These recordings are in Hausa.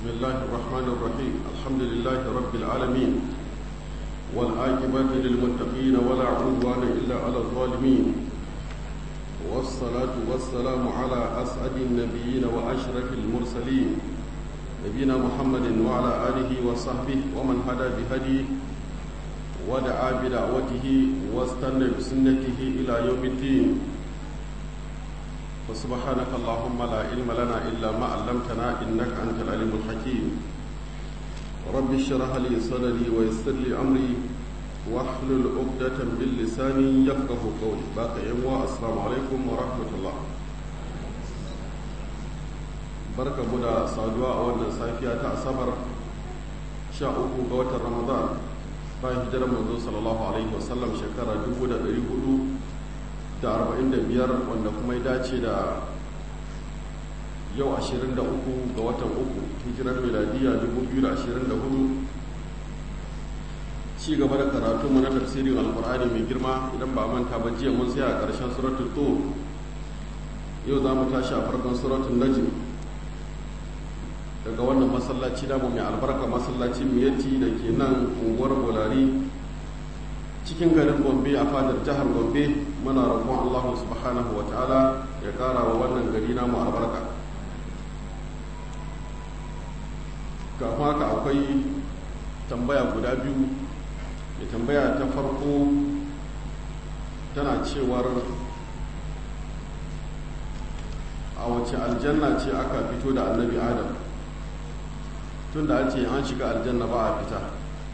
بسم الله الرحمن الرحيم الحمد لله رب العالمين والعاقبة للمتقين ولا عدوان إلا على الظالمين والصلاة والسلام على أسعد النبيين وأشرف المرسلين نبينا محمد وعلى آله وصحبه ومن هدى بهديه ودعا بدعوته واستنى بسنته إلى يوم الدين فسبحانك اللهم لا علم لنا إلا ما علمتنا إنك أنت العليم الحكيم رب اشرح لي صدري ويسر لي أمري واحلل عقدة من لساني يفقه قولي باقي يوم السلام عليكم ورحمة الله barka mu da saduwa a wannan safiya ta asabar sha uku ga watan ramadan bayan hijirar manzo sallallahu alaihi wasallam shekara dubu da ɗari hudu da arba'in da biyar wanda kuma ya dace da yau ashirin da uku ga watan uku hijirar miladiya dubu biyu da ashirin da hudu ci gaba da karatu mu na tafsirin alkur'ani mai girma idan ba manta ba jiya mun tsaya a ƙarshen suratul tur yau za mu tashi a farkon suratul najm daga wannan masallaci namu mai albarka masallacin miyati da ke nan unguwar bolari cikin garin gombe a fadar jihar gombe muna roƙon allahu subhanahu wa ta'ala ya ƙara wa wannan gari namu albarka kafin haka akwai tambaya guda biyu mai tambaya ta farko tana cewar a wace aljanna ce aka fito da annabi adam tun da an ce an shiga aljanna ba a fita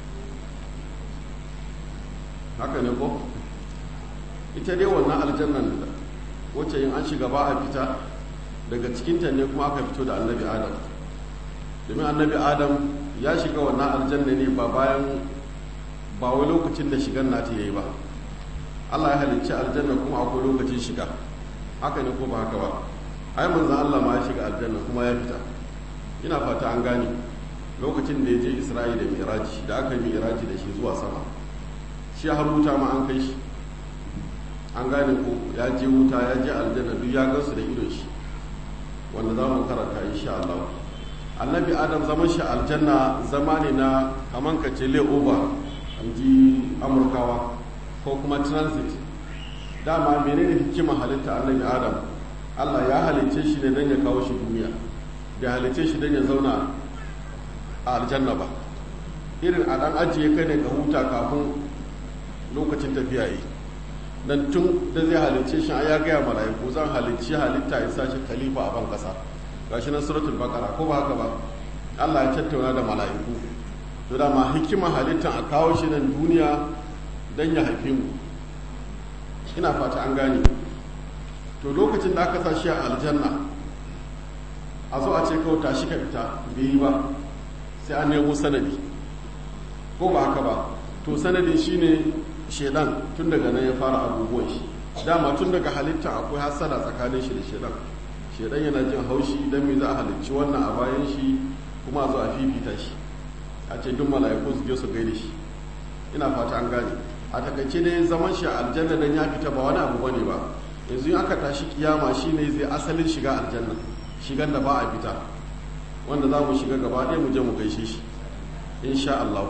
haka ne ko ita dai wannan aljannan wacce yin an shiga ba a fita daga cikinta ne kuma aka fito da annabi adam domin annabi adam ya shiga wannan aljanna ne ba bayan ba wai lokacin da shigan nata ya yi ba allah ya halicci aljanna kuma akwai lokacin shiga haka ne ko ba haka ba ai manzan allah ma ya shiga aljanna kuma ya fita ina fata an gane lokacin da ya je isra'i da miraji da aka yi miraji da shi zuwa sama shi har wuta ma an kai shi an gane ko ya je wuta ya je aljanna duk ya gansu da idon shi wanda za mu karanta insha Allah annabi adam zaman shi aljanna zama ne na kaman ka ce layover an ji amurkawa ko kuma transit dama menene hikimar halitta annabi adam Allah ya halicce shi ne don ya kawo shi duniya bai halicce shi don ya zauna a aljanna ba irin a dan ajiye kai ne ka huta kafin lokacin tafiya yi dan tun da zai halicce shi ya gaya mala'iku zan halicci halitta in sashi khalifa a ban kasa gashi nan suratul baqara ko ba haka ba Allah ya tattauna da mala'iku to da ma hikima halittan a kawo shi nan duniya dan ya haife mu ina fata an gane to lokacin da aka sa shi a aljanna a zo a ce kawai tashi ka fita bai yi ba sai an nemo sanadi ko ba haka ba to sanadin shine shedan tun daga nan ya fara abubuwan shi dama tun daga halitta akwai hasara tsakanin shi da shedan shedan yana jin haushi dan me za a halicci wannan a bayan shi kuma a zo a fifita shi a ce duk mala'iku su je su gaida shi ina fata an gane a takaice dai zaman shi a aljanna dan ya fita ba wani abu bane ba yanzu in aka tashi kiyama shine zai asalin shiga aljanna shigan da ba a fita wanda za mu shiga gaba ɗaya mu je mu gaishe shi insha Allah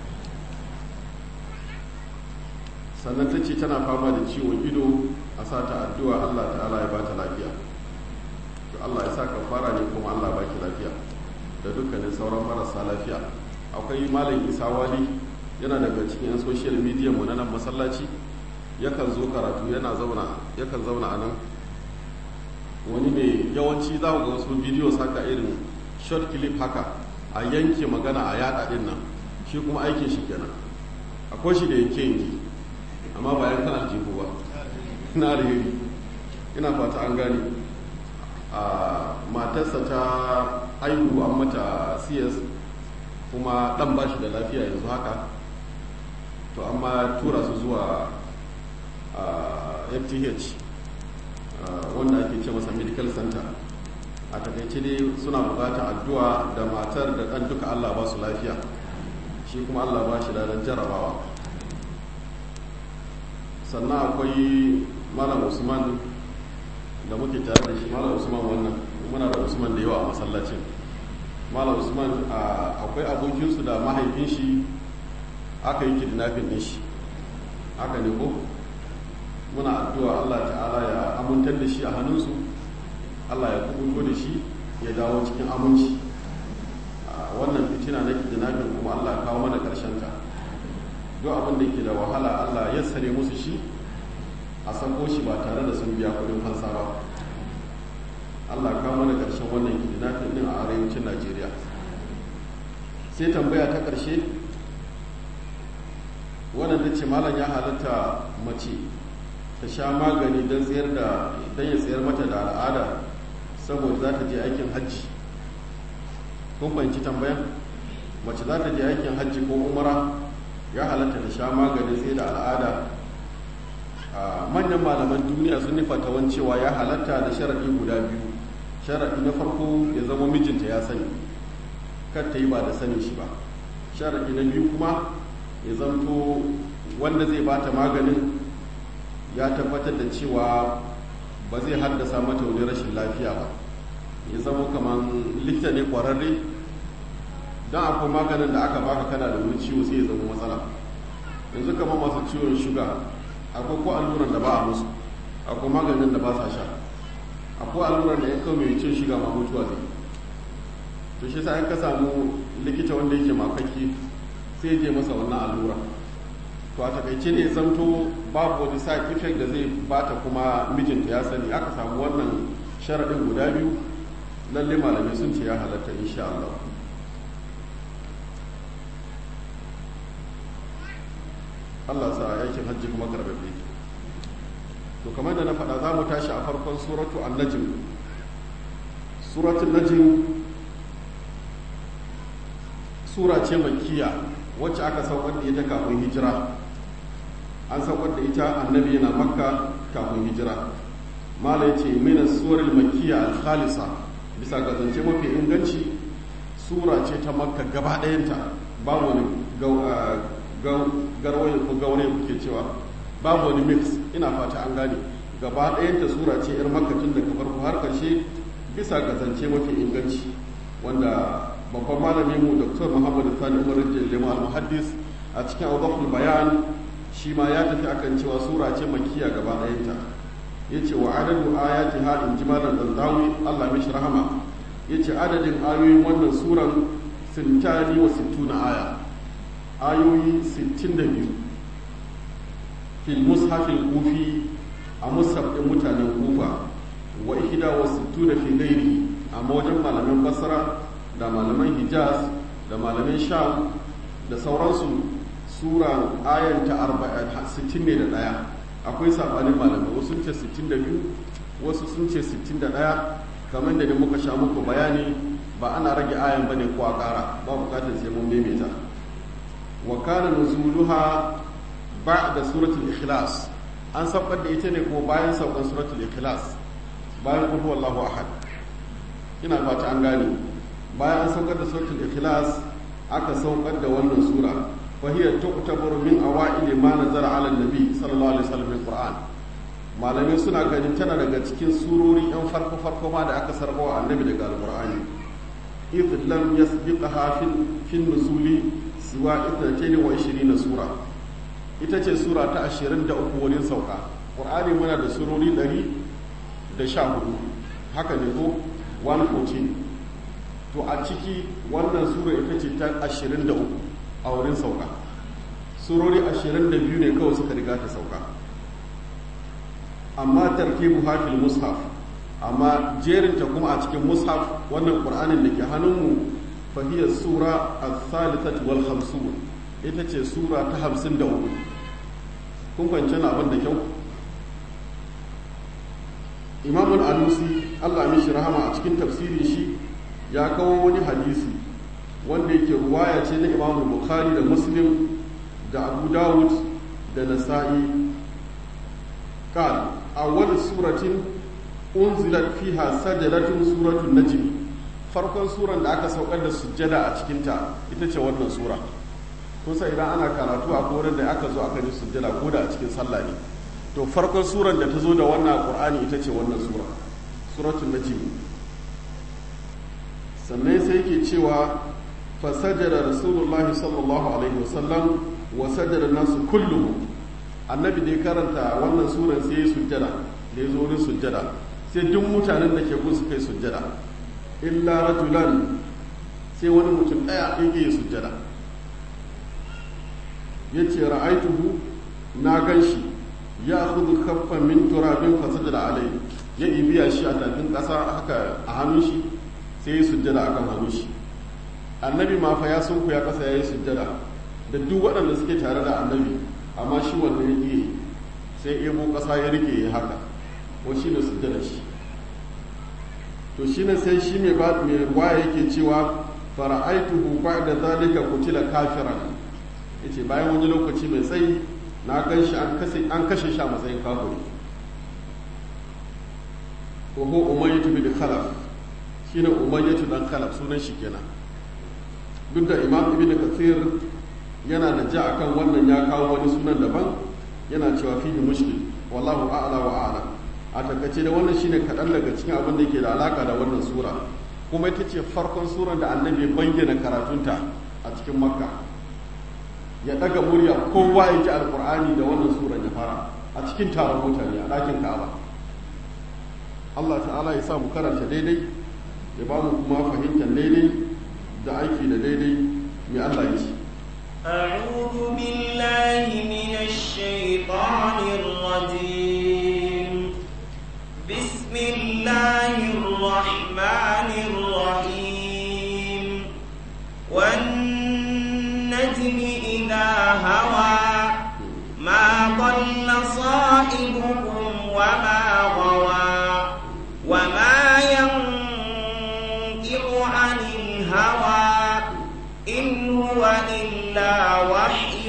sannan ta ce tana fama da ciwon ido a sata addu'a Allah ta'ala ya bata lafiya to Allah ya sa fara ne kuma Allah baki lafiya da dukkanin sauran marasa lafiya akwai malam Isa Wali yana daga cikin yan social media mu na nan masallaci yakan zo karatu yana zauna yakan zauna a nan wani ne yawanci za ga wasu bidiyo haka irin short clip haka a yanke magana a yada din nan shi kuma aikin shi kenan akwai shi da yanke yanke amma ba yankan aljihu ba na alheri ina fata an gane a matarsa ta aihu an mata cs kuma dan ba shi da lafiya yanzu haka to amma tura su zuwa fth wanda ake ce masa medical center a takaice dai suna bukatar addu'a da matar da ɗan duka allah ba su lafiya shi kuma allah ba shi da jarabawa sannan akwai malam usman da muke tare da shi malam usman wannan muna da usman da yawa a masallacin malam usman akwai abokinsu da mahaifin shi aka yi kidnapping din shi haka ne ko muna addu'a Allah ta'ala ya amintar da shi a hannunsu Allah ya kubuto da shi ya dawo cikin aminci wannan fitina na kidnapping kuma Allah ya kawo mana karshen ta duk abin da yake da wahala Allah ya sare musu shi a sako shi ba tare da sun biya kudin fansa ba Allah ya kawo mana karshen wannan kidnapping din a arewacin Najeriya sai tambaya ta karshe wannan ta ce malam ya halatta mace ta sha magani don tsayar da don ya tsayar mata da al'ada saboda za ta je aikin hajji kun fahimci tambayan mace za ta je aikin hajji ko umara ya halatta ta sha magani sai da al'ada manyan malaman duniya sun nufa ta cewa ya halatta da sharaɗi guda biyu sharaɗi na farko ya zama mijinta ya sani kar ta yi ba da sani shi ba sharaɗi na biyu kuma ya zanto wanda zai bata maganin ya tabbatar da cewa ba zai haddasa mata wani rashin lafiya ba ya zama kamar likita ne kwararre don akwai maganin da aka baka kana da wani ciwo sai ya zama matsala yanzu kamar masu ciwon shuga akwai ko alluran da ba a musu akwai maganin da ba sa sha akwai alluran da ya kawo mai cin shuga ma mutuwa zai to shi sa ka samu likita wanda yake makaki sai je masa wannan allura to a takaice ne zamto babu wani side effect da zai bata kuma mijinta ya sani aka samu wannan sharaɗin guda biyu lalle malamai sun ce ya halatta insha Allah Allah sa aikin hajji kuma karbabe to kamar da na faɗa za mu tashi a farkon suratu an-najm suratul najm sura ce makkiya wacce aka saukar da ita kafin hijira an saukar da ita annabi yana makka kafin hijira mala ce mina surar makkiya al-khalisa bisa ga zance mafi inganci sura ce ta makka gaba ɗayanta babu wani garwaye ko gauraye kuke cewa babu wani mix ina fata an gane gaba ɗayanta sura ce yar makka tun daga farko har ƙarshe bisa ga zance mafi inganci wanda babban malamin mu dr muhammadu sani umar jallema al-muhaddis a cikin awdahul bayan shi ma ya tafi akan cewa sura ce makiya gaba ɗayanta ya ce wa adadu ayati ha in ji malam dandawi allah mishi rahama ya ce adadin ayoyin wannan suran sintani wa sittuna aya ayoyi sittin da biyu fil mushafil kufi a mushaf ɗin mutanen kufa wa ihda wa sittuna fi gairi amma wajen malaman basra da malaman hijaz da malaman sham da sauransu sura ayanta 60 ne da ɗaya akwai sabanin malamai wasu sun ce 62 wasu sun ce 61 kamar da muka sha muku bayani ba ana rage ayan bane ko a ƙara ba bukatar sai mun maimaita wa kana nuzuluha ba'da suratul ikhlas an saukar da ita ne ko bayan saukan suratul ikhlas bayan qul huwallahu ahad ina fata an gane bayan an saukar da suratul ikhlas aka saukar da wannan sura fa hiya tu'tabaru min awa'il ma nazara 'ala an-nabi sallallahu alaihi wasallam min qur'an malamai suna ganin tana daga cikin surori yan farko farko ma da aka sarbawa annabi daga alqur'ani idh lam yasbiqaha fi nuzuli siwa 22 sura ita ce sura ta 23 wurin sauka qur'ani muna da surori 114 haka ne ko 114 to a ciki wannan sura ita ce ta 23 a wurin sauka surori 22 ne kawai suka riga ta sauka amma tartibu hafil mushaf amma jerinta kuma a cikin mushaf wannan qur'anin da ke hannunmu fahiyar sura al-thalithati wal khamsun ita ce sura ta 53 kun fahimci na abin da kyau imamul alusi allah mishi rahama a cikin tafsirin shi ya kawo wani hadisi wanda yake ruwaya ce na imamul bukhari da muslim da abu dawud da nasa'i قال أول سورة أنزلت فيها سجدة سورة النجم farkon suran da aka saukar da sujjada a cikinta ita ce wannan sura kusa idan ana karatu a koren da aka zo aka ji sujjada ko da a cikin sallah ne to farkon suran da ta zo da wannan qur'ani ita ce wannan sura suratul najm sannan sai yake cewa fasajada rasulullahi sallallahu alaihi wasallam wa sajada nasu kullum annabi da ya karanta wannan suran sai ya sujjada da ya zo wurin sujjada sai duk mutanen da ke gun su kai sujjada illa rajulan sai wani mutum ɗaya yake yi sujjada ya ce ra'aituhu na gan shi ya kudu kaffan min turabin fasada da alai ya ibiya shi a tafin ƙasa haka a hannun shi sai ya sujjada a kan hannun shi annabi ma fa ya sunku ya ƙasa ya yi sujjada da duk waɗanda suke tare da annabi amma shi wanda ya iya sai ebo ƙasa ya rike ya haka ko shi ne sujjada shi to shi ne sai shi mai waya yake cewa fara'aituhu ba'da zalika kutila kafiran yace bayan wani lokaci mai tsayi na gan shi an kashe shi a matsayin kafiri ko ko umayyatu bin khalaf shine umayyatu dan khalaf sunan shi kenan duk da imam ibn kathir yana da ja akan wannan ya kawo wani sunan daban yana cewa fihi mushkil wallahu a'la wa a'lam a takaice da wannan shine kaɗan daga cikin abin da ke da alaka da wannan sura kuma ita ce farkon suran da annabi ya bayyana karatunta a cikin makka ya ɗaga murya kowa ya ji alkur'ani da wannan suran ya fara a cikin taron mutane a ɗakin ka'aba allah ta'ala ya sa mu karanta daidai ya ba mu kuma fahimtar daidai da aiki da daidai mai allah ya ce أعوذ بالله من الشيطان الرجيم بسم الله الرحمن الرحيم والنجم إذا هوى ما ضل صاحبكم وما غوى وما ينطق عن الهوى إن هو إلا وحي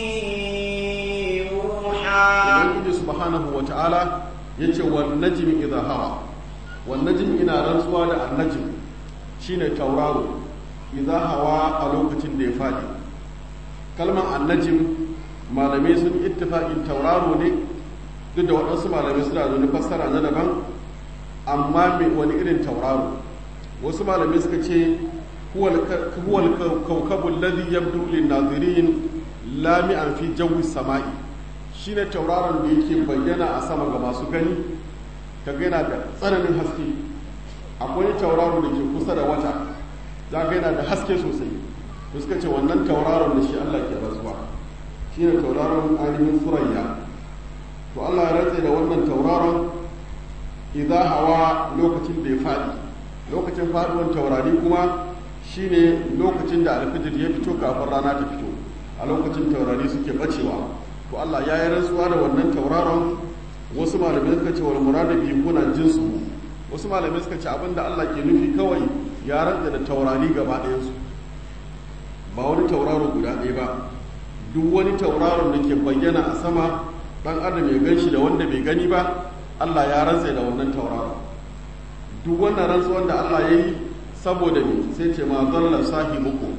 يوحى ubangiji subhanahu wa ta'ala ya ce wa najmi idha hawa wa najmi ina rantsuwa da annajm shine tauraro idha hawa a lokacin da ya fadi kalmar annajm malamai sun ittifaqin tauraro ne duk da waɗansu malamai suna da wani fassara na daban amma mai wani irin tauraro wasu malamai suka ce huwa al-kawkabu alladhi yabdu lin-nazirin lami'an fi jawi sama'i shine tauraron da yake bayyana a sama ga masu gani kaga yana da tsananin haske akwai tauraro da ke kusa da wata za ga yana da haske sosai to suka ce wannan tauraron da shi Allah ke rasuwa shine tauraron ainihin surayya to Allah ya rantse da wannan tauraron idza hawa lokacin da ya fadi lokacin faduwan taurari kuma shine lokacin da alfijir ya fito kafin rana ta fito a lokacin taurari suke bacewa to Allah ya yi rantsuwa da wannan tauraron wasu malamai suka ce wal murada bi kuna jinsu wasu malamai suka ce abinda Allah ke nufi kawai ya rantsa da taurari gaba ɗayan su ba wani tauraro guda ɗaya ba duk wani tauraron da ke bayyana a sama dan adam ya gan shi da wanda bai gani ba Allah ya rantsa da wannan tauraron duk wannan rantsuwan da Allah ya yi saboda me sai ce ma zalla sahibuku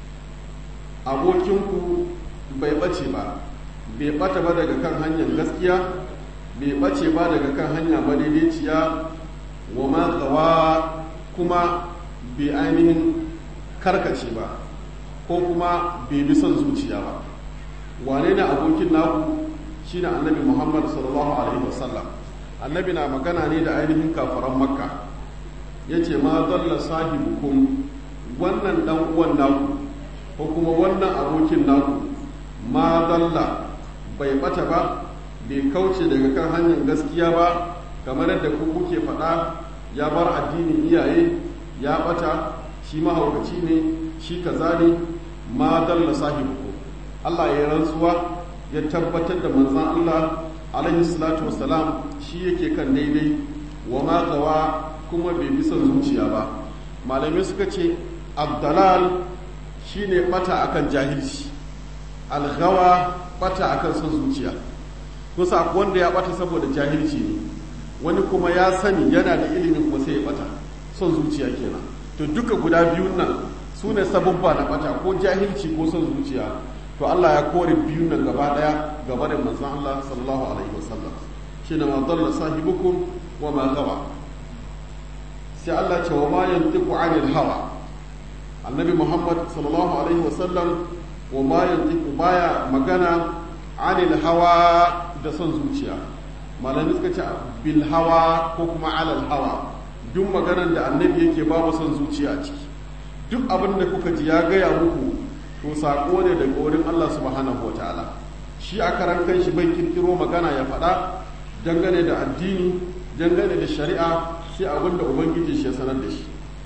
abokinku bai bace ba bai bata ba daga kan hanyar gaskiya bai bace ba daga kan hanya madaidaiciya wa ma gawa kuma bai ainihin karkace ba ko kuma bai bi son zuciya ba wane ne abokin naku shine annabi muhammad sallallahu alaihi wasallam annabi na magana ne da ainihin kafaran makka ya ce ma dalla sahibukum wannan dan uwan naku ko kuma wannan abokin naku ma dalla bai bata ba bai kauce daga kan hanyar gaskiya ba kamar yadda ku kuke faɗa ya bar addinin iyaye ya bata shi mahaukaci ne shi kaza ne ma dalla sahibukum Allah ya rantsuwa ya tabbatar da manzan Allah alaihi salatu wassalam shi yake kan daidai wa ma gawa kuma bai bi son zuciya ba malamai suka ce abdalal shine bata akan jahilci algawa bata akan son zuciya kusa wanda ya bata saboda jahilci ne wani kuma ya sani yana da ilimin kuma sai ya bata son zuciya kenan to duka guda biyun nan su ne sababba na bata ko jahilci ko son zuciya to Allah ya kore biyun nan gaba daya gaba da manzon Allah sallallahu alaihi wasallam shine ma dalla sahibukum wa ma gawa sai Allah ce wa ma yantiqu anil hawa annabi Muhammad sallallahu alaihi wasallam wa ma yantiqu baya magana anil hawa da son zuciya malami suka ce bil hawa ko kuma alal hawa duk maganar da annabi yake babu son zuciya a ciki duk abin da kuka ji ya gaya muku to sako ne daga wurin Allah subhanahu wataala shi a karan kanshi bai kirkiro magana ya faɗa dangane da addini dangane da shari'a sai abin da ubangiji shi ya sanar da shi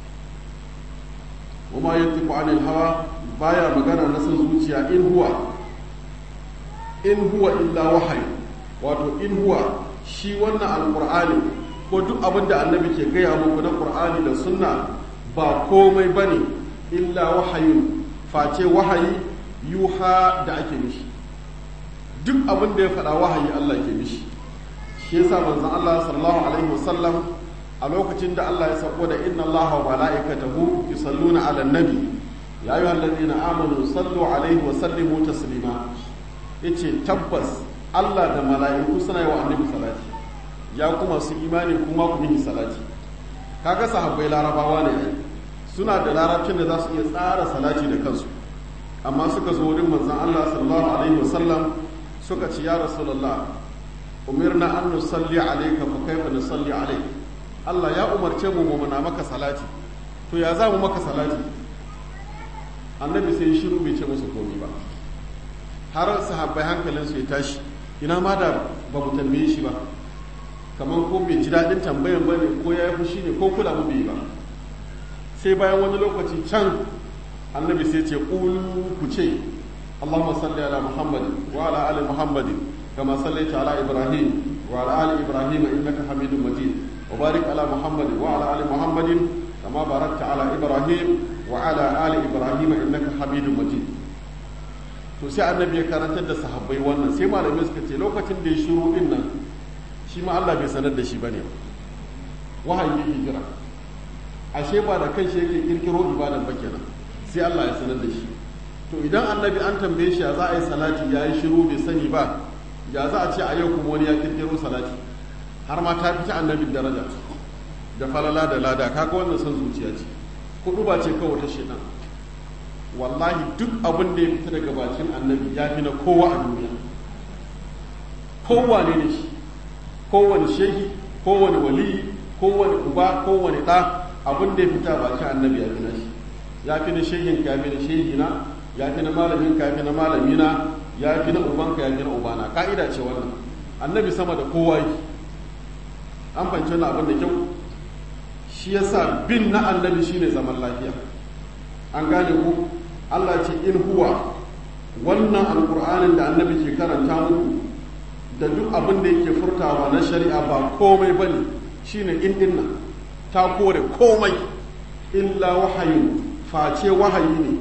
wama yantiqu anil hawa baya magana na son zuciya in huwa in huwa illa wahayi wato in huwa shi wannan alqur'ani ko duk abin da annabi ke gaya muku na qur'ani da sunna ba komai bane illa wahayin face wahayi yuha da ake mishi duk abin da ya faɗa wahayi Allah ke mishi shi yasa manzon Allah sallallahu alaihi wasallam a lokacin da Allah ya sako da inna Allah wa mala'ikatahu yusalluna 'alan nabi ya ayyuhal ladina amanu sallu alaihi wa sallimu taslima yace tabbas Allah da mala'iku suna yi wa annabi salati ya kuma su imani kuma ku yi salati kaga sahabbai larabawa ne suna da larabcin da za su iya tsara salati da kansu amma suka zo wurin manzon Allah sallallahu alaihi wasallam suka ce ya rasulullah umirna an nusalli alayka fa kaifa nusalli alayk Allah ya umarce mu mu muna maka salati to ya za mu maka salati annabi sai shiru bai ce musu komai ba har sahabbai hankalin su ya tashi ina ma da ba mu tambaye shi ba kamar ko bai ji daɗin tambayan ba ne ko ya yi fushi ne ko kula mu bai ba sai bayan wani lokaci can annabi sai ce ƙulu ku ce Allahumma salli ala Muhammad wa ala ali Muhammad kama sallaita ala Ibrahim wa ala ali Ibrahim innaka Hamidum Majid wa barik ala Muhammad wa ala ali Muhammad kama barakta ala Ibrahim wa ala ali Ibrahim innaka Hamidum Majid to sai annabi ya karantar da sahabbai wannan sai malamai suka ce lokacin da ya shiru din nan shi ma Allah bai sanar da shi bane wahayi yake kira ashe ba da kanshi yake kirkiro ibadan ba kenan sai Allah ya sanar da shi to idan annabi an tambaye shi ya za a yi salati ya yi shiru bai sani ba ya za a ce a yau kuma wani ya kirkiro salati har ma ta fita annabin daraja da falala da lada kaga wannan son zuciya ce kudu ba ce kawai ta shedan wallahi duk abin da ya fita daga bakin annabi ya fi na kowa a duniya kowane ne shi kowane shehi kowane waliyi kowane uba kowane ɗa abin da ya fita bakin annabi ya fi na shi ya fi na shehin ka ya fi na shehina ya fi na malamin ka ya fi na malamina ya fi na ubanka ya fi na ubana ka'ida ce wannan annabi sama da kowa yi an fahimci wannan abin da kyau shi yasa bin na annabi shine zaman lafiya an gane ku Allah ce in huwa wannan alkur'anin da annabi ke karanta muku da duk abin da yake furtawa na shari'a ba komai bane shine in dinna ta kore komai illa wahayin face wahayi ne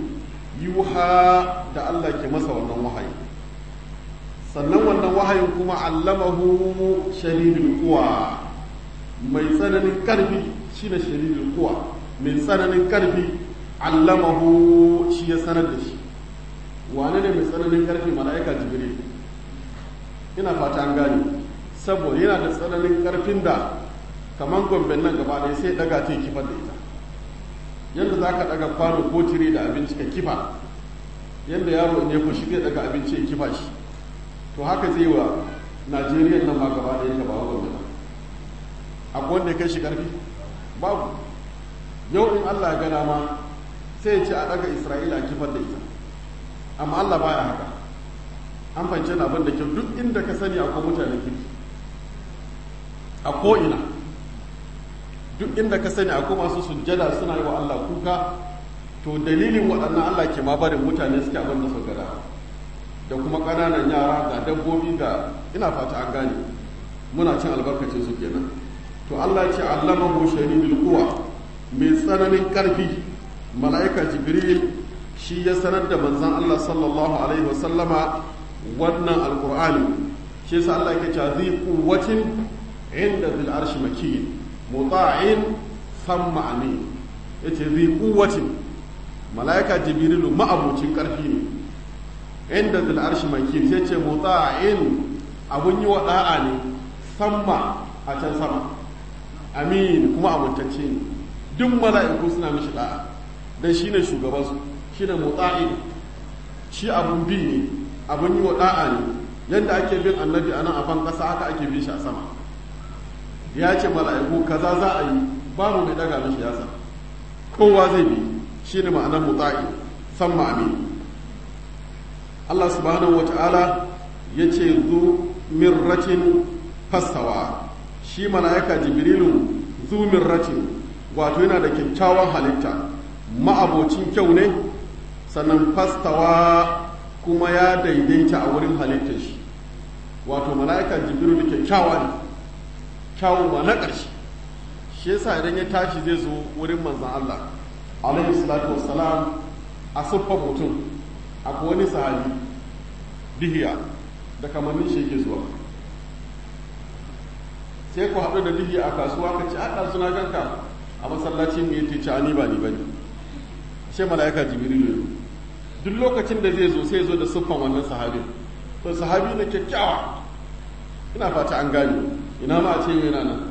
yuha da Allah ke masa wannan wahayi sannan wannan wahayin kuma allamahu shadidul quwa mai tsananin karfi shine shadidul quwa mai tsananin karfi allamahu shi ya sanar da shi wane ne mai tsananin karfi mala'ika jibril ina fata an gane saboda yana da tsananin karfin da kamar gomben nan gaba ɗaya sai daga ta kifar da ita yadda za ka daga kwano ko tire da abinci ka kifa yadda yaro ne ku shi zai daga abinci ya kifa shi to haka zai wa najeriya nan ma gaba ɗaya ka ba wa gomben akwai wanda ya kai shi karfi babu yau in allah ya gana ma sai ya ce a daga isra'ila a kifar da ita amma allah baya haka an fahimci na abin da kyau duk inda ka sani akwai mutane kirki a ko'ina duk inda ka sani akwai masu sujjada suna yi wa allah kuka to dalilin waɗannan allah ke ma barin mutane suke abin da su gada da kuma ƙananan yara ga dabbobi ga ina fata an gane muna cin albarkacin su kenan to allah ce allamahu shadidul quwa mai tsananin ƙarfi mala'ika jibril shi ya sanar da manzan Allah sallallahu Alaihi wasallama wannan alkur'ani shi yasa Allah ke cewa zai kuwacin inda zil arshi makin muta'in samma amin yace zai kuwacin mala'ika jibrilu ma'abucin karfi ne inda zil arshi makin sai ce muta'in abun yi wa da'a ne samma a can sama amin kuma abuntacce ne duk mala'iku suna mishi da'a dan shine shugaban su shine muta'i shi abun bi ne abun yi wa da'a ne yadda ake bin annabi a nan a ban ƙasa haka ake bin shi a sama ya ce mala'iku kaza za a yi babu mai daga mishi yasa kowa zai bi shi ne ma'anar muta'i san ma'ami Allah subhanahu wa ta'ala ya ce zu mirratin fastawa shi mala'ika jibrilu zu mirratin wato yana da kyakkyawan halitta ma'abocin kyau ne sannan fastawa kuma ya daidaita a wurin halittar shi wato mala'ika jibiru da kyakkyawa ne kyawun ma na ƙarshe shi yasa idan ya tashi zai zo wurin manzan Allah alaihi salatu wassalam a siffar mutum akwai wani sahabi dihiya da kamannin shi yake zuwa sai ku haɗu da dihiya a kasuwa ka ce a suna ganka a masallaci mu yace ci ni ba ni bane shi mala'ika jibiru ne duk lokacin da zai zo sai zo da siffan wannan sahabin to sahabi na kyakkyawa ina fata an gane ina ma a ce yana nan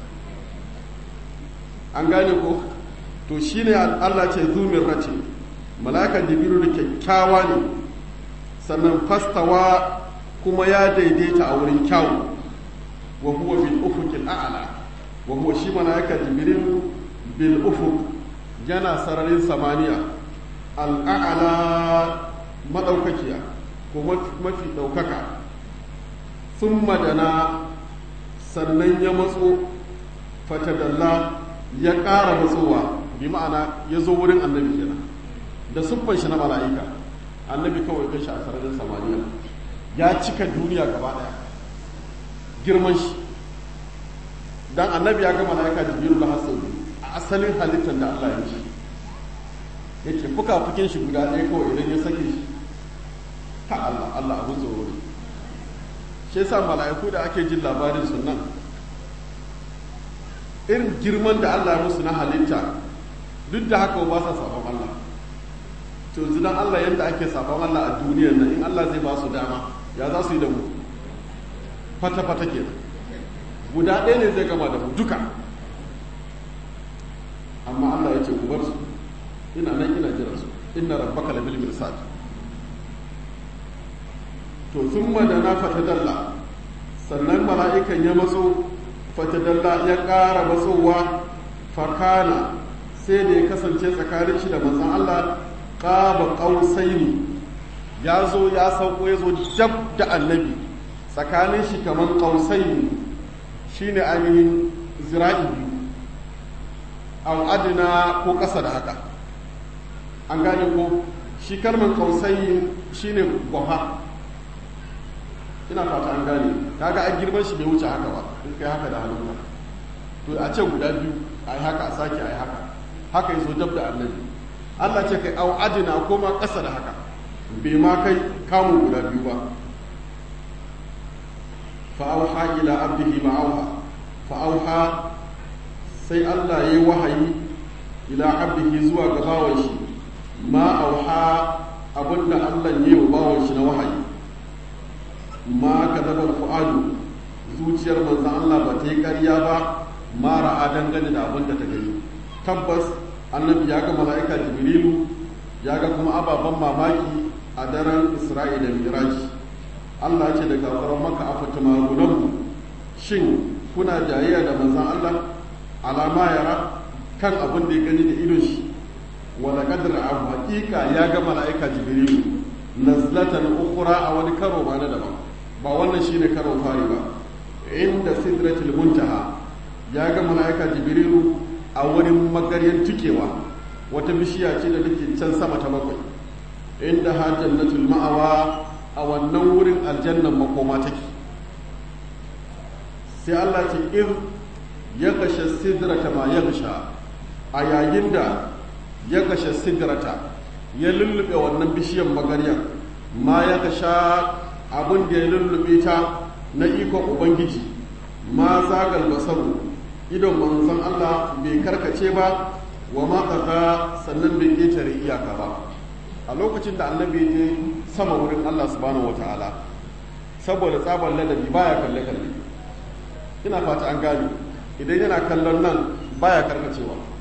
an gane ko to shine Allah ce zumin race malaka jibiru da kyakkyawa ne sannan fastawa kuma ya daidaita a wurin kyawu wa huwa bil ufuqil a'la wa huwa shi malaka jibiru bil ufuq yana sararin samaniya al'a'ala maɗaukakiya ko mafi ɗaukaka sun madana sannan ya matso fatadalla ya ƙara matsowa bi ma'ana ya zo wurin annabi kenan da siffan shi na mala'ika annabi kawai kai shi a sararin samaniya ya cika duniya gaba ɗaya girman shi dan annabi ya ga mala'ika jibiru da hasan a asalin halittar da Allah ya ci yake fuka-fukin shi guda ɗaya kawai idan ya sake shi ta Allah Allah abin tsoro ne shi yasa mala'iku da ake jin labarin sunan irin girman da Allah ya musu na halitta duk da haka ba sa sabon Allah to yanzu dan Allah yadda ake sabon Allah a duniyar nan in Allah zai ba su dama ya za su yi da mu fata-fata ke guda ɗaya ne zai gama da mu duka amma Allah ya ce ku bar su ina nan ina jira su inna rabbaka labil mirsad to thumma dana fatadalla sannan mala'ikan ya matso fatadalla ya ƙara matsowa fakana sai da ya kasance tsakanin shi da manzon Allah qaba qausaini ya zo ya sauko ya zo jab da annabi tsakanin shi kamar qausaini shine ainihin zira'i biyu aw adna ko ƙasa da haka an gane ko shi kalmar kausai shine gwafa ina fata an gane kaga a girman shi bai wuce haka ba in kai haka da hannunka to a ce guda biyu a yi haka a sake a yi haka haka yi so dab da annabi Allah ce kai au adina ko ma ƙasa da haka bai ma kai kamun guda biyu ba fa'auha ila abdihi ma'auha fa'auha sai Allah ya yi wahayi ila abdihi zuwa ga bawan shi ma auha abinda Allah ya yi wa bawan shi na wahayi ma ka zabar fu'adu zuciyar manzan Allah ba ta yi ƙarya ba ma ra'a dangane da abin da ta gani tabbas annabi ya ga mala'ika jibrilu ya ga kuma ababen mamaki a daren isra'ila miraji Allah ce da kafaran maka afa tumarunahu shin kuna jayayya da manzan Allah alama yara kan abin da ya gani da idon shi wala kadar abu hakika ya ga mala'ika jibrilu nazlatan ukhra a wani karo ba na daban ba wannan shine karo fari ba inda sidratul muntaha ya ga mala'ika jibrilu a wurin magaryan tukewa wata bishiya ce da take can sama ta bakwai inda ha jannatul ma'awa a wannan wurin aljannan makoma take sai Allah ce in ya kashe sidrata ma ya a yayin da ya kashe sidrata ya lullube wannan bishiyar magaryar ma ya kasha abin da ya lullube ta na ikon ubangiji ma zagal basaru idon manzon Allah bai karkace ba wa ma kaza sannan bai ketare iyaka ba a lokacin da annabi je sama wurin Allah subhanahu wataala saboda tsabar ladabi baya kalle kalle ina fata an gane idan yana kallon nan baya karkacewa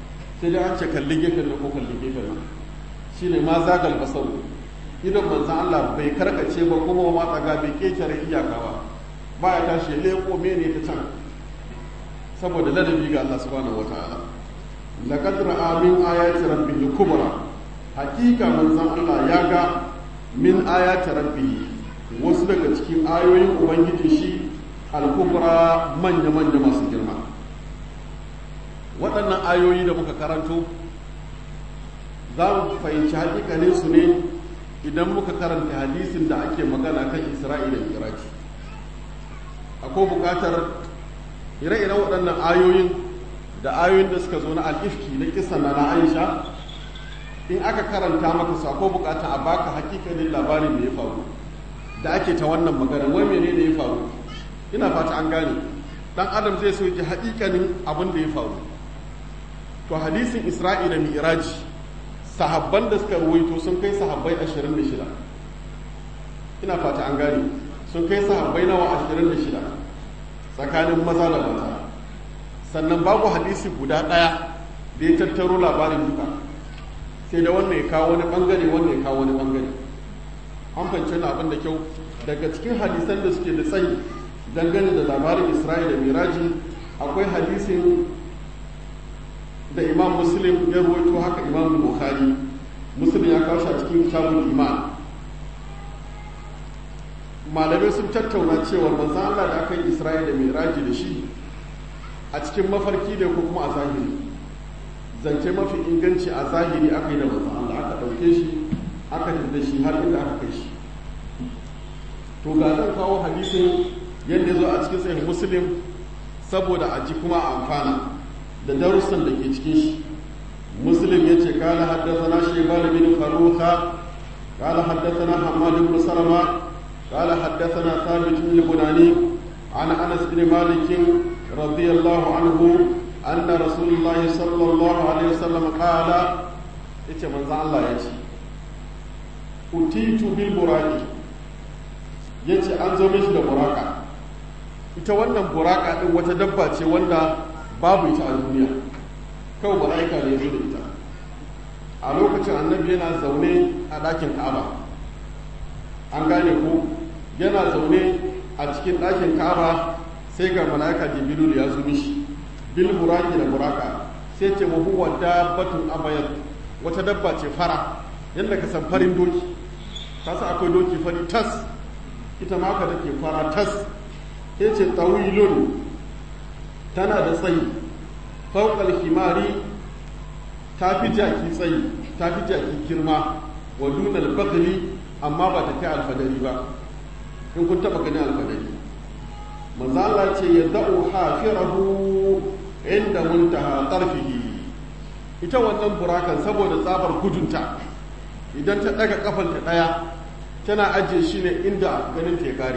sai dai an ce kalli gefen nan ko kalli gefen nan shine ma zagal basar idan manzan Allah bai karkace ba kuma ma tsaga bai kekere iyaka ba ba ya tashi ya leko mene ta can saboda ladabi ga Allah subhanahu wataala laqad ra'a min ayati rabbih kubra hakika manzan Allah ya ga min ayati rabbih wasu daga cikin ayoyin ubangiji shi al-kubra manya manya masu girma waɗannan ayoyi da muka karanto za mu fahimci hakikanin su ne idan muka karanta hadisin da ake magana kan isra'ila da iraki akwai buƙatar ire-iren waɗannan ayoyin da ayoyin da suka zo na al'ifki na kisan na na aisha in aka karanta maka su akwai buƙatar a baka hakikanin labarin da ya faru da ake ta wannan magana wai mene ne ya faru ina fata an gane dan adam zai so ji hakikanin abin da ya faru to hadisin isra'ila mi'raji sahabban da suka ruwaito sun kai sahabbai 26 ina fata an gane sun kai sahabbai nawa 26 tsakanin maza da mata sannan babu hadisi guda ɗaya da ya tattaro labarin duka sai da wannan ya kawo wani bangare wannan ya kawo wani bangare an fahimci na abin da kyau daga cikin hadisan da suke da tsayi dangane da labarin isra'ila da miraji akwai hadisin da imam muslim ya ruwaito haka imam bukhari muslim ya kawo shi a cikin kitabul iman malamai sun tattauna cewa manzo Allah da aka yi Isra'ila da Miraji da shi a cikin mafarki da ko kuma a zahiri zance mafi inganci a zahiri aka yi da manzo Allah aka dauke shi aka tafi shi har inda aka kai shi to ga zan kawo hadisin yadda zo a cikin sahih muslim saboda a ji kuma a amfana da darussan da ke cikin shi muslim ya ce kala haddasa shebal bin faruka kala haddasa hamad ibn salama kala haddasa thabit bin bunani an anas bin malik radiyallahu anhu anna rasulullah sallallahu alaihi wasallam kala yace manzo Allah ya ce utitu bil buraqi yace an zo mishi da buraka ita wannan buraka din wata dabba ce wanda babu ita a duniya kawai mala'ika ne zo da ita a lokacin annabi yana zaune a ɗakin ka'aba an gane ko yana zaune a cikin ɗakin ka'aba sai ga mala'ika jibril ya zo mishi bil buraki da buraka sai ce wa huwa dabbatun abayat wata dabba ce fara yadda ka san farin doki ka san akwai doki fari tas ita ma ka take fara tas sai ce tawilun tana da tsayi fauƙar himari ta fi jaki tsayi ta fi jaki girma wa dunal bakali amma ba ta kai alfadari ba in kun taɓa gani alfadari manzala ce ya da'u hafirahu inda muntaha tarfihi ita wannan burakan saboda tsabar gudunta idan ta ɗaga kafanta ɗaya tana ajiye shi ne inda ganin ta ya kare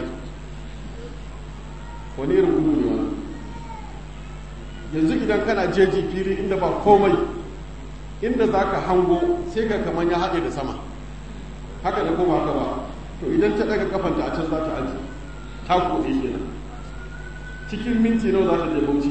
wani irin gudu ne wani yanzu idan kana jeji fili inda ba komai inda za ka hango sai ka kamar ya haɗe da sama haka da kuma haka ba to idan ta ɗaga kafanta a can za ta aji ta kuɗe kenan cikin minti nawa za ta je bauchi